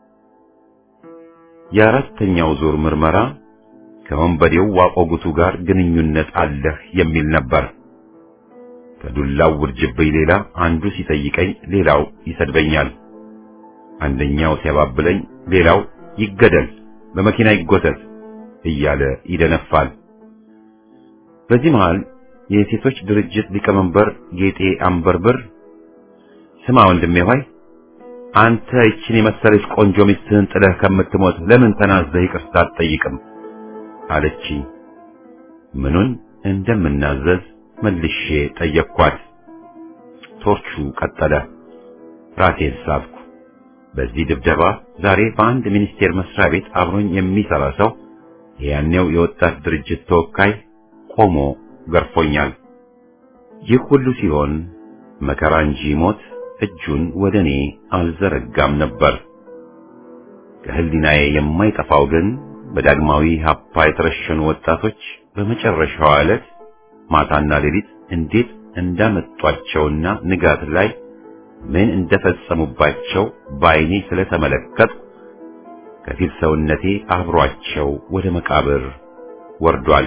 የአራተኛው ዙር ምርመራ ከወንበዴው ዋቆጉቱ ጋር ግንኙነት አለህ የሚል ነበር። ከዱላው ውርጅብኝ ሌላ አንዱ ሲጠይቀኝ ሌላው ይሰድበኛል። አንደኛው ሲያባብለኝ ሌላው ይገደል፣ በመኪና ይጎተት እያለ ይደነፋል። በዚህ መሃል የሴቶች ድርጅት ሊቀመንበር ጌጤ አንበርብር ስማ ወንድሜ ሆይ አንተ ይችን የመሰለች ቆንጆ ሚስትህን ጥለህ ከምትሞት ለምን ተናዘህ ይቅርታ አትጠይቅም? አለችኝ። ምኑን እንደምናዘዝ መልሼ ጠየቅኳት። ቶርቹ ቀጠለ። ራሴን ሳብኩ። በዚህ ድብደባ ዛሬ በአንድ ሚኒስቴር መስሪያ ቤት አብሮኝ የሚሰራ ሰው የያኔው የወጣት ድርጅት ተወካይ ቆሞ ገርፎኛል። ይህ ሁሉ ሲሆን መከራ እንጂ ሞት እጁን ወደ እኔ አልዘረጋም ነበር። ከህሊናዬ የማይጠፋው ግን በዳግማዊ ሀፓ የተረሸኑ ወጣቶች በመጨረሻዋ ዕለት ማታና ሌሊት እንዴት እንዳመጧቸውና ንጋት ላይ ምን እንደፈጸሙባቸው በዓይኔ ስለተመለከትኩ ከፊል ሰውነቴ አብሯቸው ወደ መቃብር ወርዷል።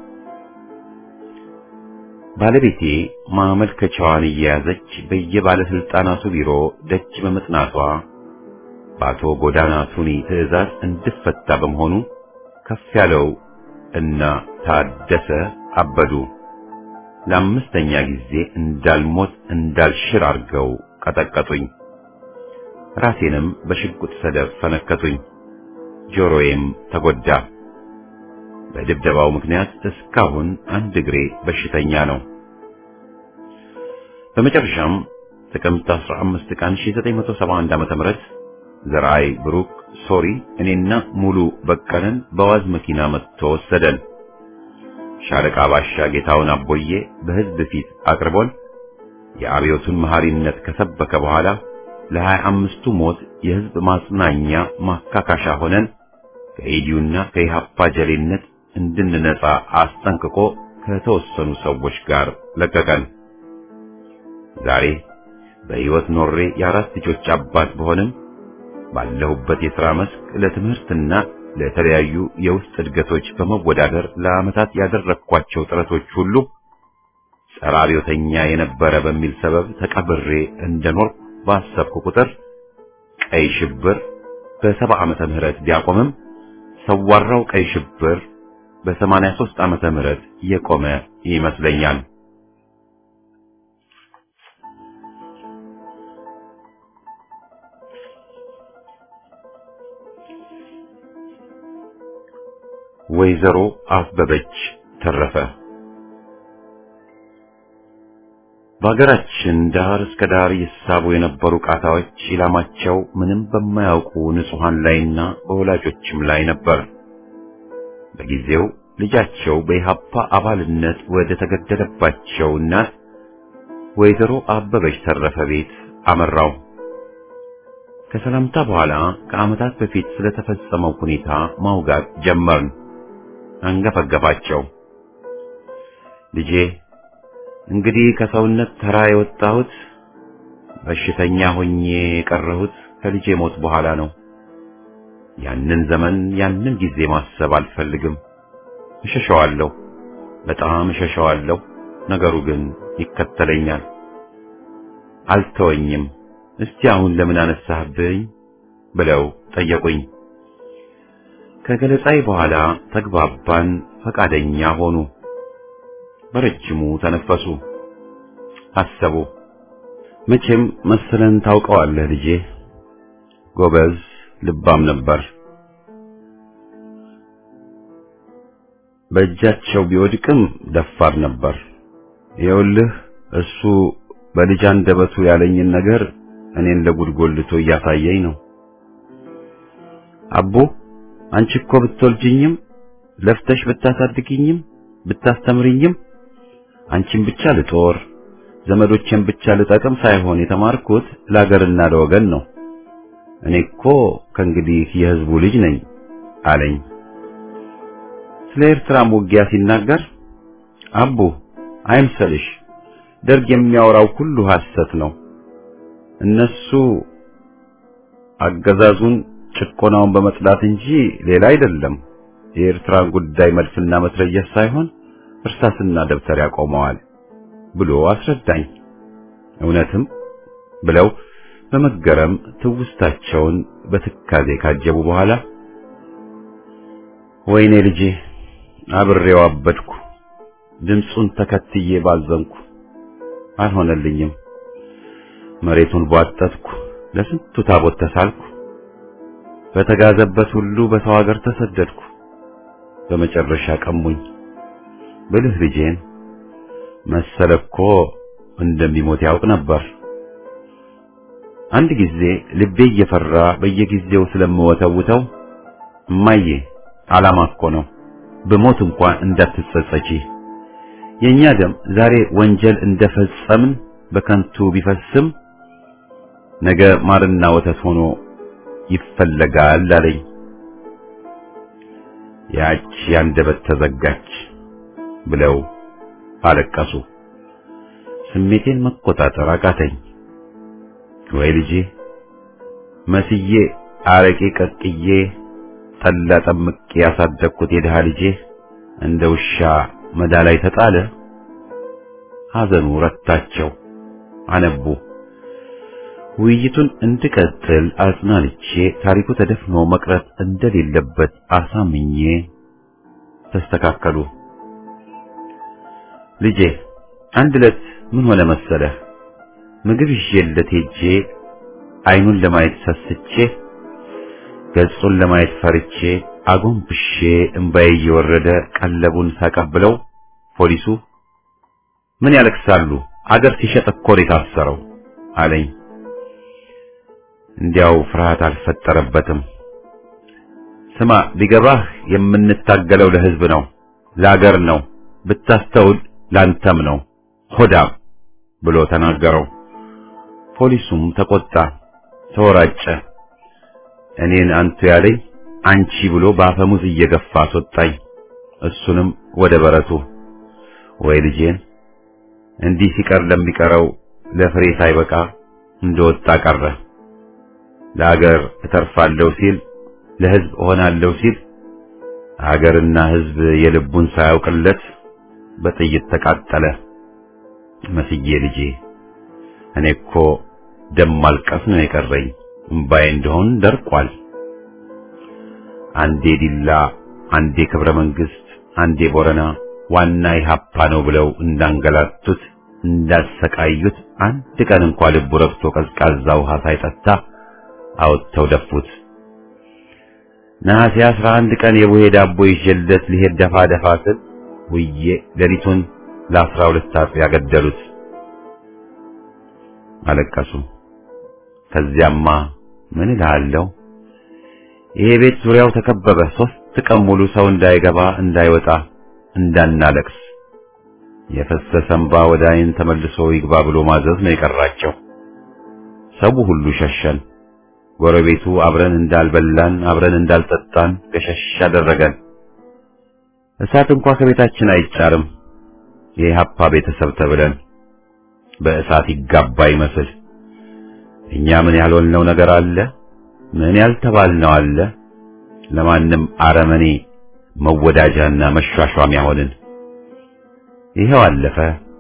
ባለቤቴ ማመልከቻዋን እየያዘች በየባለስልጣናቱ ቢሮ ደጅ በመጥናቷ በአቶ ጎዳና ቱኒ ትዕዛዝ እንድፈታ በመሆኑ ከፍ ያለው እና ታደሰ አበዱ ለአምስተኛ ጊዜ እንዳልሞት እንዳልሽር አድርገው ቀጠቀጡኝ። ራሴንም በሽጉጥ ሰደፍ ፈነከቱኝ። ጆሮዬም ተጎዳ። በድብደባው ምክንያት እስካሁን አንድ እግሬ በሽተኛ ነው። በመጨረሻም ጥቅምት 15 ቀን 1971 ዓ.ም ዘርአይ ብሩክ ሶሪ እኔና ሙሉ በቀለን በዋዝ መኪና መጥቶ ወሰደን። ሻለቃ ባሻ ጌታውን አቦዬ በሕዝብ ፊት አቅርቦን የአብዮቱን መሐሪነት ከሰበከ በኋላ ለሀያ አምስቱ ሞት የሕዝብ ማጽናኛ ማካካሻ ሆነን ከኢዲዩና ከኢሃፓ ጀሌነት እንድንነጻ አስጠንቅቆ ከተወሰኑ ሰዎች ጋር ለቀቀን። ዛሬ በሕይወት ኖሬ የአራት ልጆች አባት በሆንም ባለሁበት የሥራ መስክ ለትምህርትና ለተለያዩ የውስጥ እድገቶች በመወዳደር ለዓመታት ያደረግኳቸው ጥረቶች ሁሉ ጸረ አብዮተኛ የነበረ በሚል ሰበብ ተቀብሬ እንደኖርኩ ባሰብኩ ቁጥር ቀይ ሽብር በሰባ ዓመተ ምህረት ቢያቆምም ሰዋራው ቀይ ሽብር በሰማንያ ሦስት ዓመተ ምህረት የቆመ ይመስለኛል። ወይዘሮ አበበች ተረፈ በሀገራችን ዳር እስከ ዳር ይሳቡ የነበሩ ቃታዎች ኢላማቸው ምንም በማያውቁ ንጹሐን ላይና በወላጆችም ላይ ነበር። በጊዜው ልጃቸው በኢሃፓ አባልነት ወደ ተገደለባቸው እናት ወይዘሮ አበበች ተረፈ ቤት አመራው። ከሰላምታ በኋላ ከዓመታት በፊት ስለተፈጸመው ሁኔታ ማውጋት ጀመርን። አንገፈገፋቸው። ልጄ እንግዲህ ከሰውነት ተራ የወጣሁት በሽተኛ ሆኜ የቀረሁት ከልጄ ሞት በኋላ ነው። ያንን ዘመን ያንን ጊዜ ማሰብ አልፈልግም። እሸሸዋለሁ፣ በጣም እሸሸዋለሁ። ነገሩ ግን ይከተለኛል፣ አልተወኝም። እስቲ አሁን ለምን አነሳህብኝ ብለው ጠየቁኝ። ከገለጻይ በኋላ ተግባባን፣ ፈቃደኛ ሆኑ። በረጅሙ ተነፈሱ፣ አሰቡ። መቼም መሰለን ታውቀዋለህ ልጄ፣ ጎበዝ ልባም ነበር። በእጃቸው ቢወድቅም ደፋር ነበር። ይኸውልህ እሱ በልጅ አንደበቱ ያለኝን ነገር እኔን ለጉድጎልቶ እያሳየኝ ነው። አቦ አንቺ እኮ ብትወልጅኝም ለፍተሽ ብታሳድግኝም ብታስተምርኝም አንቺን ብቻ ልጦር ዘመዶቼን ብቻ ልጠቅም ሳይሆን የተማርኩት ለአገርና ለወገን ነው። እኔ እኮ ከእንግዲህ የሕዝቡ ልጅ ነኝ አለኝ። ስለ ኤርትራም ውጊያ ሲናገር አቡ አይምሰልሽ፣ ደርግ የሚያወራው ሁሉ ሐሰት ነው። እነሱ አገዛዙን ጭቆናውን በመጥላት እንጂ ሌላ አይደለም። የኤርትራን ጉዳይ መድፍና መትረየስ ሳይሆን እርሳስና ደብተር ያቆመዋል ብሎ አስረዳኝ። እውነትም ብለው በመገረም ትውስታቸውን በትካዜ ካጀቡ በኋላ ወይኔ ልጄ አብሬው አበድኩ፣ ድምፁን ተከትዬ ባዘንኩ፣ አልሆነልኝም። መሬቱን ቧጠጥኩ፣ ለስንቱ ታቦት ተሳልኩ፣ በተጋዘበት ሁሉ በሰው ሀገር ተሰደድኩ። በመጨረሻ ቀሙኝ ብልህ ልጄን መሰለ እኮ እንደሚሞት ያውቅ ነበር። አንድ ጊዜ ልቤ እየፈራ በየጊዜው ስለምወተውተው እማዬ ዓላማ እኮ ነው፣ በሞት እንኳን እንዳትጸጸቺ። የኛ ደም ዛሬ ወንጀል እንደፈጸምን በከንቱ ቢፈስም ነገ ማርና ወተት ሆኖ ይፈለጋል አለኝ። ያች ያንደበት ተዘጋች ብለው አለቀሱ። ስሜቴን መቆጣጠር አቃተኝ። ወይ ልጄ መስዬ አረቄ ቀቅዬ ጠላ ጠምቄ ያሳደግኩት የድሃ ልጄ እንደ ውሻ መዳ ላይ ተጣለ። ሐዘኑ ረታቸው፣ አነቡ። ውይይቱን እንድቀጥል አጽናንቼ ታሪኩ ተደፍኖ መቅረት እንደሌለበት አሳምኜ ተስተካከሉ። ልጄ አንድ ዕለት ምን ሆነ መሰለህ? ምግብ ይዤለት ሄጄ አይኑን ለማየት ሰስቼ ገጹን ለማየት ፈርቼ አጎንብሼ እምባዬ እየወረደ ቀለቡን ሳቀብለው ፖሊሱ ምን ያለቅሳሉ? አገር ሲሸጥ እኮ ነው የታሰረው አለኝ። እንዲያው ፍርሃት አልፈጠረበትም። ስማ ቢገባህ የምንታገለው ለሕዝብ ነው፣ ለአገር ነው፣ ብታስተውል ላንተም ነው ሆዳም ብሎ ተናገረው። ፖሊሱም ተቆጣ፣ ተወራጨ። እኔን አንቱ ያለኝ አንቺ ብሎ በአፈሙዝ እየገፋ አስወጣኝ። እሱንም ወደ በረቱ። ወይ ልጄን እንዲህ ሲቀር ለሚቀረው ለፍሬ ሳይበቃ እንደወጣ ቀረ። ለአገር እተርፋለሁ ሲል ለሕዝብ እሆናለሁ ሲል አገርና ሕዝብ የልቡን ሳያውቅለት በጥይት ተቃጠለ። መስዬ ልጄ እኔ እኮ ደም ማልቀስ ነው የቀረኝ፣ እምባዬ እንደሆን ደርቋል። አንዴ ዲላ፣ አንዴ ክብረ መንግስት፣ አንዴ ቦረና ዋና ኢህአፓ ነው ብለው እንዳንገላቱት እንዳሰቃዩት አንድ ቀን እንኳ ልቡ ረግቶ ቀዝቃዛ ውሃ ሳይጠጣ አወጥተው ደፉት። ነሐሴ አስራ አንድ ቀን የቡሄ ዳቦ ይዤለት ሊሄድ ደፋ ደፋ ስል ውዬ ሌሊቱን ለአስራ ሁለት አጥቢያ ገደሉት። አለቀሱ። ከዚያማ ምን እልሃለሁ፣ ይሄ ቤት ዙሪያው ተከበበ። ሶስት ቀን ሙሉ ሰው እንዳይገባ እንዳይወጣ እንዳናለቅስ የፈሰሰ እንባ ወደ ዓይን ተመልሶ ይግባ ብሎ ማዘዝ ነው የቀራቸው። ሰው ሁሉ ሸሸን። ጎረቤቱ አብረን እንዳልበላን አብረን እንዳልጠጣን ገሸሽ አደረገን። እሳት እንኳ ከቤታችን አይጫርም። የኢህአፓ ቤተሰብ ተብለን በእሳት ይጋባ ይመስል እኛ ምን ያልሆንነው ነገር አለ? ምን ያልተባልነው አለ? ለማንም አረመኔ መወዳጃና መሿሿሚያ ሆንን። ይሄው አለፈ።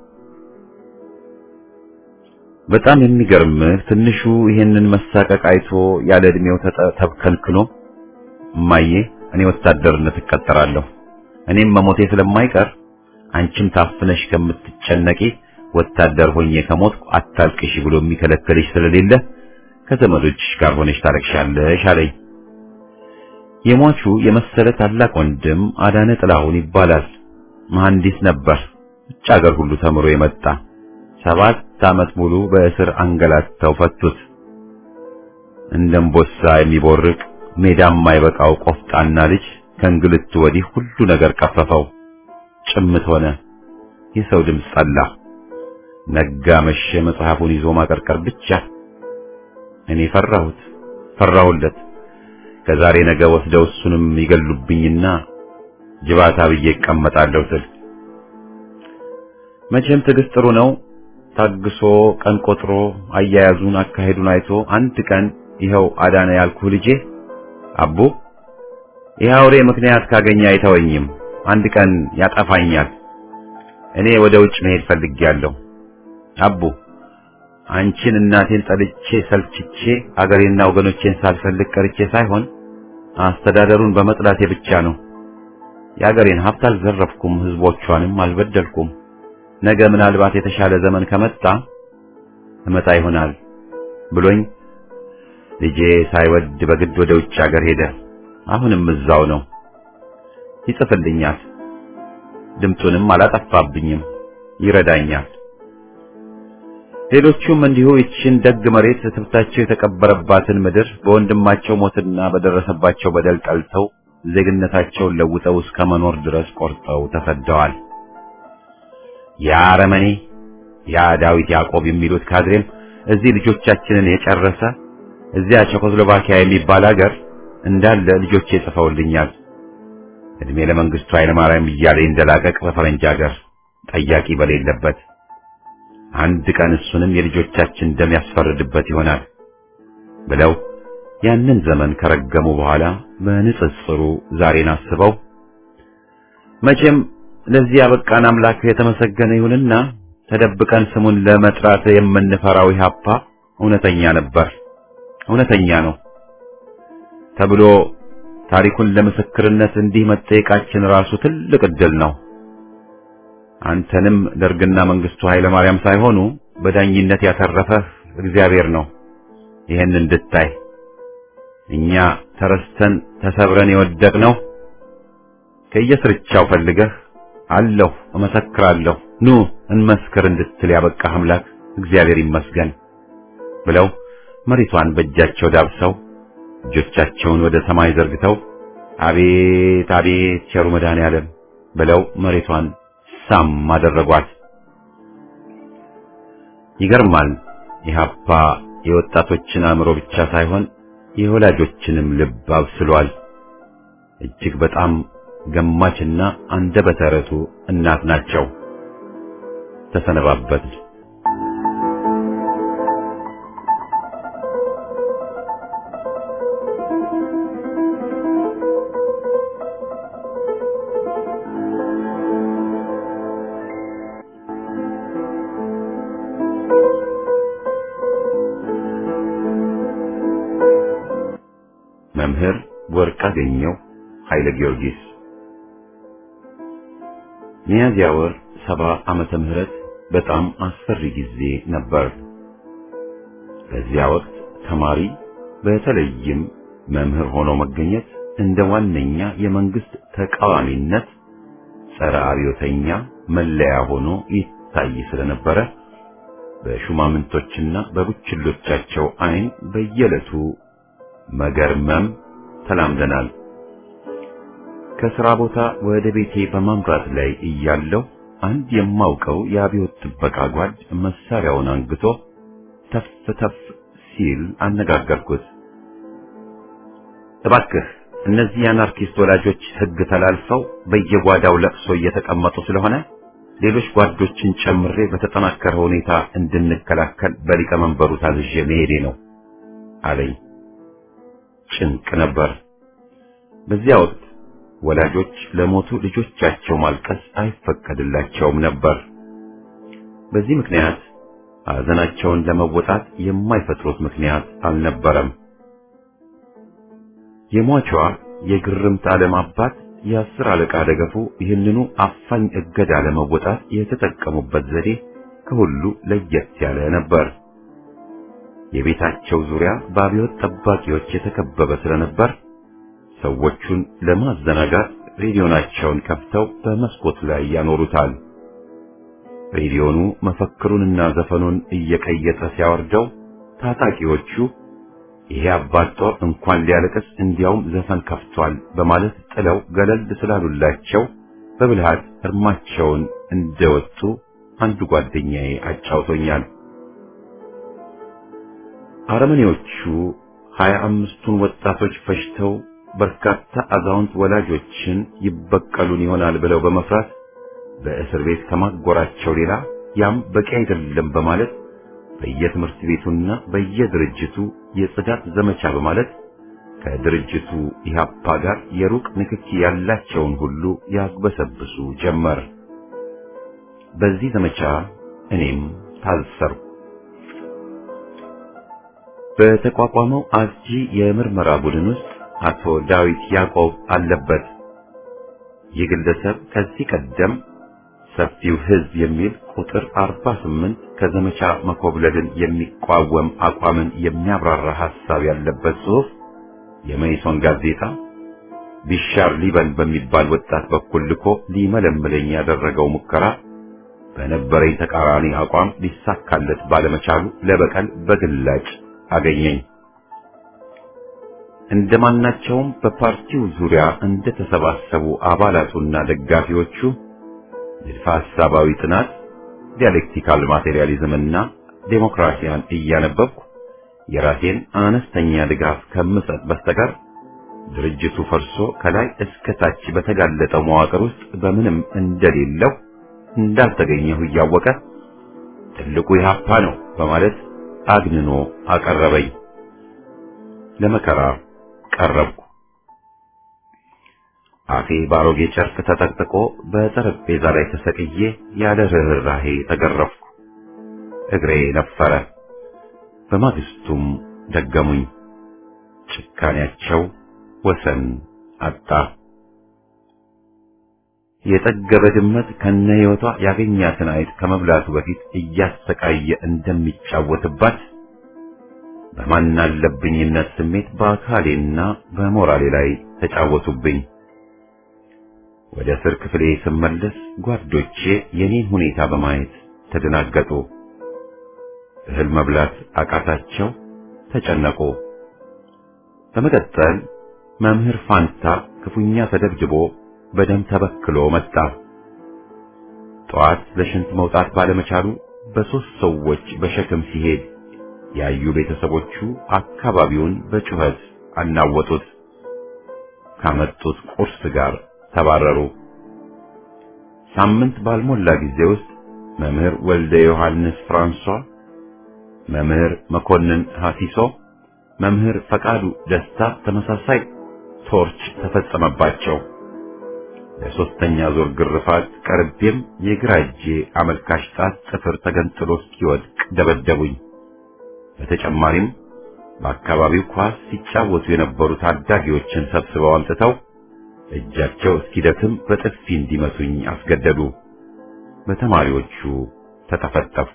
በጣም የሚገርምህ ትንሹ ይሄንን መሳቀቅ አይቶ ያለ ዕድሜው ተብከልክሎ እማዬ እኔ ወታደርነት እቀጠራለሁ እኔም መሞቴ ስለማይቀር አንቺም ታፍነሽ ከምትጨነቂ ወታደር ሆኜ ከሞትኩ አታልቅሽ ብሎ የሚከለክልሽ ስለሌለ ከዘመዶችሽ ጋር ሆነሽ ታለቅሻለሽ አለኝ። የሟቹ የመሰለ ታላቅ ወንድም አዳነ ጥላሁን ይባላል። መሐንዲስ ነበር። ውጭ ሀገር ሁሉ ተምሮ የመጣ ሰባት ዓመት ሙሉ በእስር አንገላተው ፈቱት። እንደ እምቦሳ የሚቦርቅ ሜዳም የማይበቃው ቆፍጣና ልጅ ከእንግልቱ ወዲህ ሁሉ ነገር ቀፈፈው። ጭምት ሆነ። የሰው ድምፅ ጠላ። ነጋ መሸ፣ መጽሐፉን ይዞ ማቀርቀር ብቻ። እኔ ፈራሁት፣ ፈራሁለት። ከዛሬ ነገ ወስደው እሱንም ይገሉብኝና ጅባታ ብዬ እቀመጣለሁ ስል መቼም ትዕግስት ጥሩ ነው። ታግሶ ቀን ቆጥሮ አያያዙን አካሄዱን አይቶ አንድ ቀን ይኸው አዳነ ያልኩህ ልጄ አቡ ይህ አውሬ ምክንያት ካገኘ አይተወኝም፣ አንድ ቀን ያጠፋኛል። እኔ ወደ ውጭ መሄድ ፈልጌያለሁ። አቡ አንቺን እናቴን ጠልቼ ሰልችቼ አገሬና ወገኖቼን ሳልፈልግ ቀርቼ ሳይሆን አስተዳደሩን በመጥላቴ ብቻ ነው። የአገሬን ሀብት አልዘረፍኩም፣ ህዝቦቿንም አልበደልኩም። ነገ ምናልባት የተሻለ ዘመን ከመጣ እመጣ ይሆናል ብሎኝ ልጄ ሳይወድ በግድ ወደ ውጭ ሀገር ሄደ። አሁንም እዛው ነው። ይጽፍልኛል፣ ድምፁንም አላጠፋብኝም፣ ይረዳኛል። ሌሎቹም እንዲሁ ይችን ደግ መሬት ትብታቸው የተቀበረባትን ምድር በወንድማቸው ሞትና በደረሰባቸው በደል ጠልተው ዜግነታቸውን ለውጠው እስከ መኖር ድረስ ቆርጠው ተሰደዋል። ያ አረመኔ ያ ዳዊት ያዕቆብ የሚሉት ካድሬም እዚህ ልጆቻችንን የጨረሰ እዚያ ቼኮስሎቫኪያ የሚባል ሀገር እንዳለ ልጆቼ ጽፈውልኛል። እድሜ ለመንግስቱ ኃይለማርያም እያለ እንደላቀቅ በፈረንጅ ሀገር ጠያቂ በሌለበት አንድ ቀን እሱንም የልጆቻችን ደም ያስፈርድበት ይሆናል ብለው ያንን ዘመን ከረገሙ በኋላ በንጽጽሩ ዛሬን አስበው መቼም ለዚህ ያበቃን አምላክ የተመሰገነ ይሁንና ተደብቀን ስሙን ለመጥራት የምንፈራው ኢህአፓ እውነተኛ ነበር፣ እውነተኛ ነው ተብሎ ታሪኩን ለምስክርነት እንዲህ መጠየቃችን ራሱ ትልቅ ዕድል ነው። አንተንም ደርግና መንግስቱ ኃይለ ማርያም ሳይሆኑ በዳኝነት ያተረፈህ እግዚአብሔር ነው። ይህን እንድታይ እኛ ተረስተን ተሰብረን የወደቅነው ከየስርቻው ፈልገህ አለሁ እመሰክራለሁ ኑ እንመስክር እንድትል ያበቃህ አምላክ እግዚአብሔር ይመስገን ብለው መሬቷን በእጃቸው ዳብሰው እጆቻቸውን ወደ ሰማይ ዘርግተው አቤት አቤት ቸሩ መድኃኔዓለም ብለው መሬቷን ሳም አደረጓት። ይገርማል። ኢህአፓ የወጣቶችን አእምሮ ብቻ ሳይሆን የወላጆችንም ልብ አብስሏል። እጅግ በጣም ገማችና አንደበተ ርቱዕ እናት ናቸው። ተሰነባበት። መምህር ወርቅአገኘሁ ኃይለ ጊዮርጊስ ሚያዝያ ወር ሰባ ዓመተ ምህረት በጣም አስፈሪ ጊዜ ነበር። በዚያ ወቅት ተማሪ በተለይም መምህር ሆኖ መገኘት እንደ ዋነኛ የመንግስት ተቃዋሚነት ጸረ አብዮተኛ መለያ ሆኖ ይታይ ስለነበረ በሹማምንቶችና በቡችሎቻቸው ዓይን በየዕለቱ መገርመም ተላምደናል። ከሥራ ቦታ ወደ ቤቴ በማምራት ላይ እያለሁ አንድ የማውቀው የአብዮት ጥበቃ ጓድ መሳሪያውን አንግቶ ተፍ ተፍ ሲል አነጋገርኩት። እባክህ እነዚህ የአናርኪስት ወላጆች ሕግ ተላልፈው በየጓዳው ለቅሶ እየተቀመጡ ስለሆነ ሌሎች ጓዶችን ጨምሬ በተጠናከረ ሁኔታ እንድንከላከል በሊቀመንበሩ ታዝዤ መሄዴ ነው አለኝ። ጭንቅ ነበር። በዚያ ወቅት ወላጆች ለሞቱ ልጆቻቸው ማልቀስ አይፈቀድላቸውም ነበር። በዚህ ምክንያት ሐዘናቸውን ለመወጣት የማይፈጥሩት ምክንያት አልነበረም። የሟቿ የግርምት ዓለም አባት የአስር አለቃ ደገፉ ይህንኑ አፋኝ እገዳ ለመወጣት የተጠቀሙበት ዘዴ ከሁሉ ለየት ያለ ነበር። የቤታቸው ዙሪያ በአብዮት ጠባቂዎች የተከበበ ስለነበር ሰዎቹን ለማዘናጋት ሬዲዮናቸውን ከፍተው በመስኮት ላይ ያኖሩታል። ሬዲዮኑ መፈክሩንና ዘፈኑን እየቀየጠ ሲያወርደው ታጣቂዎቹ ይሄ አባት ጦር እንኳን ሊያለቅስ እንዲያውም ዘፈን ከፍቷል በማለት ጥለው ገለል ስላሉላቸው በብልሃት እርማቸውን እንደወጡ አንዱ ጓደኛዬ አጫውቶኛል። አረመኔዎቹ ሀያ አምስቱን ወጣቶች ፈጅተው በርካታ አዛውንት ወላጆችን ይበቀሉን ይሆናል ብለው በመፍራት በእስር ቤት ከማጎራቸው ሌላ ያም በቂ አይደለም በማለት በየትምህርት ቤቱና በየድርጅቱ የጽዳት ዘመቻ በማለት ከድርጅቱ ኢህአፓ ጋር የሩቅ ንክኪ ያላቸውን ሁሉ ያግበሰብሱ ጀመር። በዚህ ዘመቻ እኔም ታሰርኩ። በተቋቋመው አስጂ የምርመራ ቡድን ውስጥ አቶ ዳዊት ያዕቆብ አለበት። ይህ ግለሰብ ከዚህ ቀደም ሰፊው ሕዝብ የሚል ቁጥር 48 ከዘመቻ መኮብለልን የሚቋወም አቋምን የሚያብራራ ሐሳብ ያለበት ጽሑፍ የመይሶን ጋዜጣ ቢሻር ሊበን በሚባል ወጣት በኩል ልኮ ሊመለምለኝ ያደረገው ሙከራ በነበረኝ ተቃራኒ አቋም ሊሳካለት ባለመቻሉ ለበቀል በግላጭ አገኘኝ። እንደማናቸውም በፓርቲው ዙሪያ እንደተሰባሰቡ አባላቱና ደጋፊዎቹ ንድፈ ሐሳባዊ ጥናት፣ ዲያሌክቲካል ማቴሪያሊዝምና ዴሞክራሲያን እያነበብኩ የራሴን አነስተኛ ድጋፍ ከምሰጥ በስተቀር ድርጅቱ ፈርሶ ከላይ እስከ ታች በተጋለጠው መዋቅር ውስጥ በምንም እንደሌለው እንዳልተገኘሁ እያወቀ ትልቁ ኢህአፓ ነው በማለት አግንኖ አቀረበኝ። ለመከራ ቀረብኩ። አፌ ባሮጌ ጨርቅ ተጠቅጥቆ በጠረጴዛ ላይ ተሰቅዬ ያለ ርኅራኄ ተገረፍኩ። እግሬ ነፈረ። በማግስቱም ደገሙኝ። ጭካኔያቸው ወሰን አጣ። የጠገበ ድመት ከነ ሕይወቷ ያገኛትን አይጥ ከመብላቱ በፊት እያሰቃየ እንደሚጫወትባት በማናለብኝነት ስሜት በአካሌና በሞራሌ ላይ ተጫወቱብኝ። ወደ እስር ክፍሌ ስመለስ ጓዶቼ የኔን ሁኔታ በማየት ተደናገጡ። እህል መብላት አቃታቸው፣ ተጨነቁ። በመቀጠል መምህር ፋንታ ክፉኛ ተደብድቦ በደም ተበክሎ መጣ። ጠዋት ለሽንት መውጣት ባለመቻሉ በሦስት ሰዎች በሸክም ሲሄድ ያዩ ቤተሰቦቹ አካባቢውን በጩኸት አናወጡት። ካመጡት ቁርስ ጋር ተባረሩ። ሳምንት ባልሞላ ጊዜ ውስጥ መምህር ወልደ ዮሐንስ ፍራንሷ፣ መምህር መኮንን ሐሲሶ፣ መምህር ፈቃዱ ደስታ ተመሳሳይ ቶርች ተፈጸመባቸው። ለሶስተኛ ዙር ግርፋት ቀርቤም የግራ እጄ አመልካች ጣት ጥፍር ተገንጥሎ እስኪወድቅ ደበደቡኝ። በተጨማሪም በአካባቢው ኳስ ሲጫወቱ የነበሩ ታዳጊዎችን ሰብስበው አምጥተው እጃቸው እስኪደክም በጥፊ እንዲመቱኝ አስገደዱ። በተማሪዎቹ ተጠፈጠፍኩ።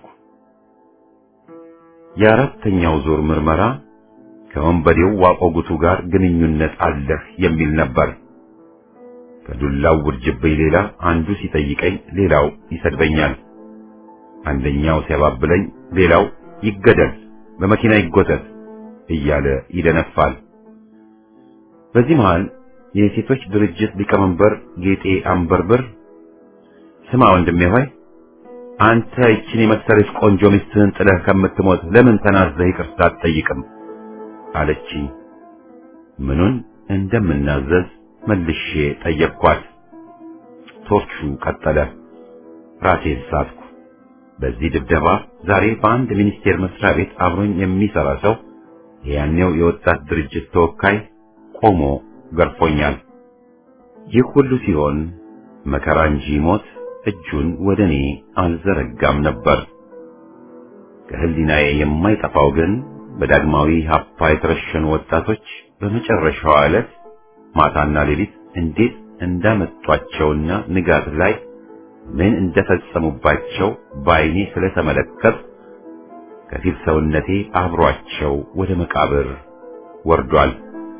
የአራተኛው ዙር ምርመራ ከወንበዴው ዋቆጉቱ ጋር ግንኙነት አለህ የሚል ነበር። ከዱላው ውርጅብኝ ሌላ አንዱ ሲጠይቀኝ ሌላው ይሰድበኛል። አንደኛው ሲያባብለኝ ሌላው ይገደል፣ በመኪና ይጎተት እያለ ይደነፋል። በዚህ መሃል የሴቶች ድርጅት ሊቀመንበር ጌጤ አንበርብር ስማ ወንድሜ ሆይ አንተ ይችን የመሰለች ቆንጆ ሚስትህን ጥለህ ከምትሞት ለምን ተናዘህ ይቅርታ አትጠይቅም? አለችኝ። ምኑን እንደምናዘዝ መልሼ ጠየቅኳት። ቶርቹ ቀጠለ። ራሴን ሳትኩ። በዚህ ድብደባ ዛሬ በአንድ ሚኒስቴር መስሪያ ቤት አብሮኝ የሚሰራ ሰው የያኔው የወጣት ድርጅት ተወካይ ቆሞ ገርፎኛል። ይህ ሁሉ ሲሆን መከራ እንጂ ሞት እጁን ወደ እኔ አልዘረጋም ነበር። ከህሊናዬ የማይጠፋው ግን በዳግማዊ ሀፓ የተረሸኑ ወጣቶች በመጨረሻዋ ዕለት ማታና ሌሊት እንዴት እንዳመጧቸውና ንጋት ላይ ምን እንደፈጸሙባቸው በዓይኔ ስለተመለከት ከፊል ሰውነቴ አብሯቸው ወደ መቃብር ወርዷል።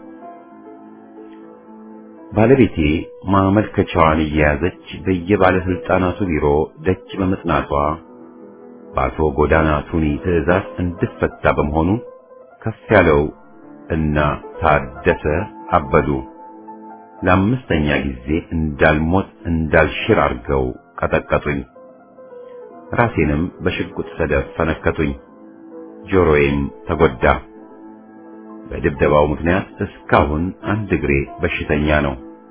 ባለቤቴ ማመልከቻዋን እየያዘች በየባለስልጣናቱ ቢሮ ደጅ በመጽናቷ በአቶ ጎዳና ቱኒ ትዕዛዝ እንድፈታ በመሆኑ ከፍ ያለው እና ታደሰ አበዱ ለአምስተኛ ጊዜ እንዳልሞት እንዳልሽር አድርገው ቀጠቀጡኝ። ራሴንም በሽጉጥ ሰደፍ ፈነከቱኝ። ጆሮዬም ተጎዳ። በድብደባው ምክንያት እስካሁን አንድ እግሬ በሽተኛ ነው።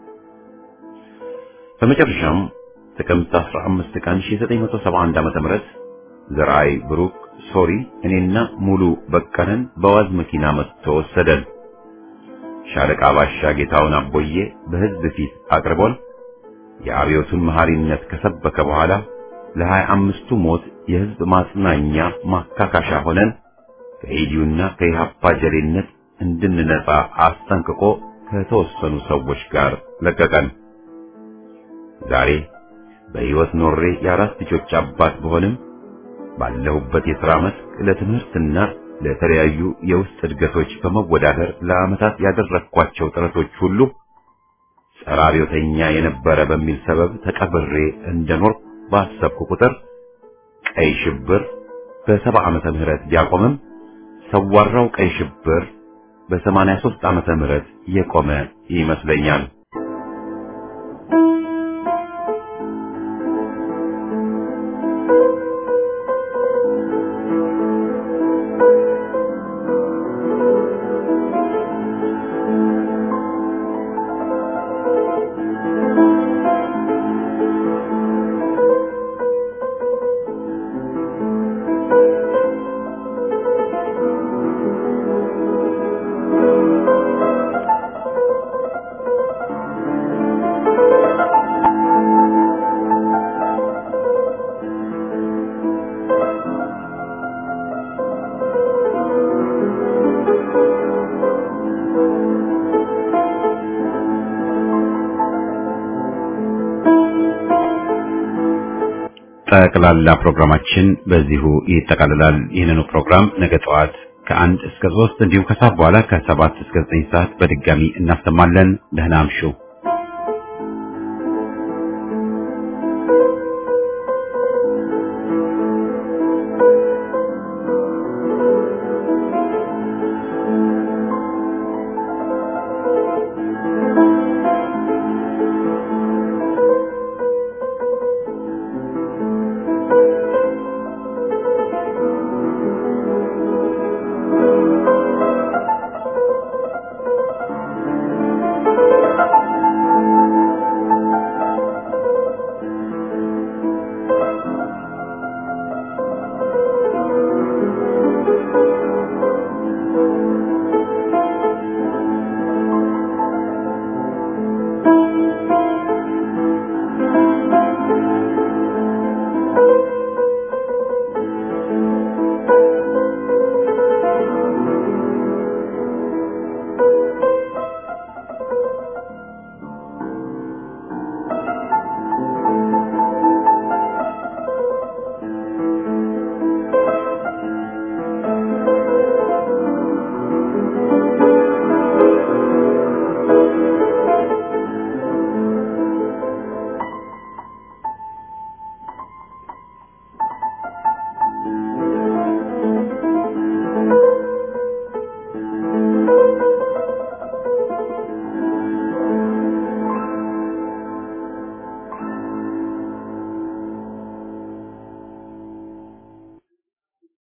በመጨረሻም ጥቅምት 15 ቀን 1971 ዓ.ም ዘርአይ ብሩክ ሶሪ እኔና ሙሉ በቀለን በዋዝ መኪና መጥቶ ወሰደን። ሻለቃ ባሻ ጌታውን አቦዬ በሕዝብ ፊት አቅርቦን የአብዮቱን መሐሪነት ከሰበከ በኋላ ለሀያ አምስቱ ሞት የሕዝብ ማጽናኛ ማካካሻ ሆነን ከኢዲዩና ከኢሃፓ ጀሌነት እንድንነጻ አስጠንቅቆ ከተወሰኑ ሰዎች ጋር ለቀቀን። ዛሬ በሕይወት ኖሬ የአራት ልጆች አባት በሆንም ባለሁበት የሥራ መስክ ለትምህርትና ለተለያዩ የውስጥ እድገቶች በመወዳደር ለዓመታት ያደረግኳቸው ጥረቶች ሁሉ ጸረ አብዮተኛ የነበረ በሚል ሰበብ ተቀብሬ እንደኖር ባሰብኩ ቁጥር ቀይ ሽብር በሰባ ዓመተ ምህረት ቢያቆምም ሰዋራው ቀይ ሽብር በሰማንያ ሦስት ዓመተ ምህረት የቆመ ይመስለኛል። ጠቅላላ ፕሮግራማችን በዚሁ ይጠቃልላል። ይህንኑ ፕሮግራም ነገ ጠዋት ከአንድ እስከ ሶስት እንዲሁም ከሰዓት በኋላ ከሰባት እስከ ዘጠኝ ሰዓት በድጋሚ እናሰማለን። ደህና አምሹ።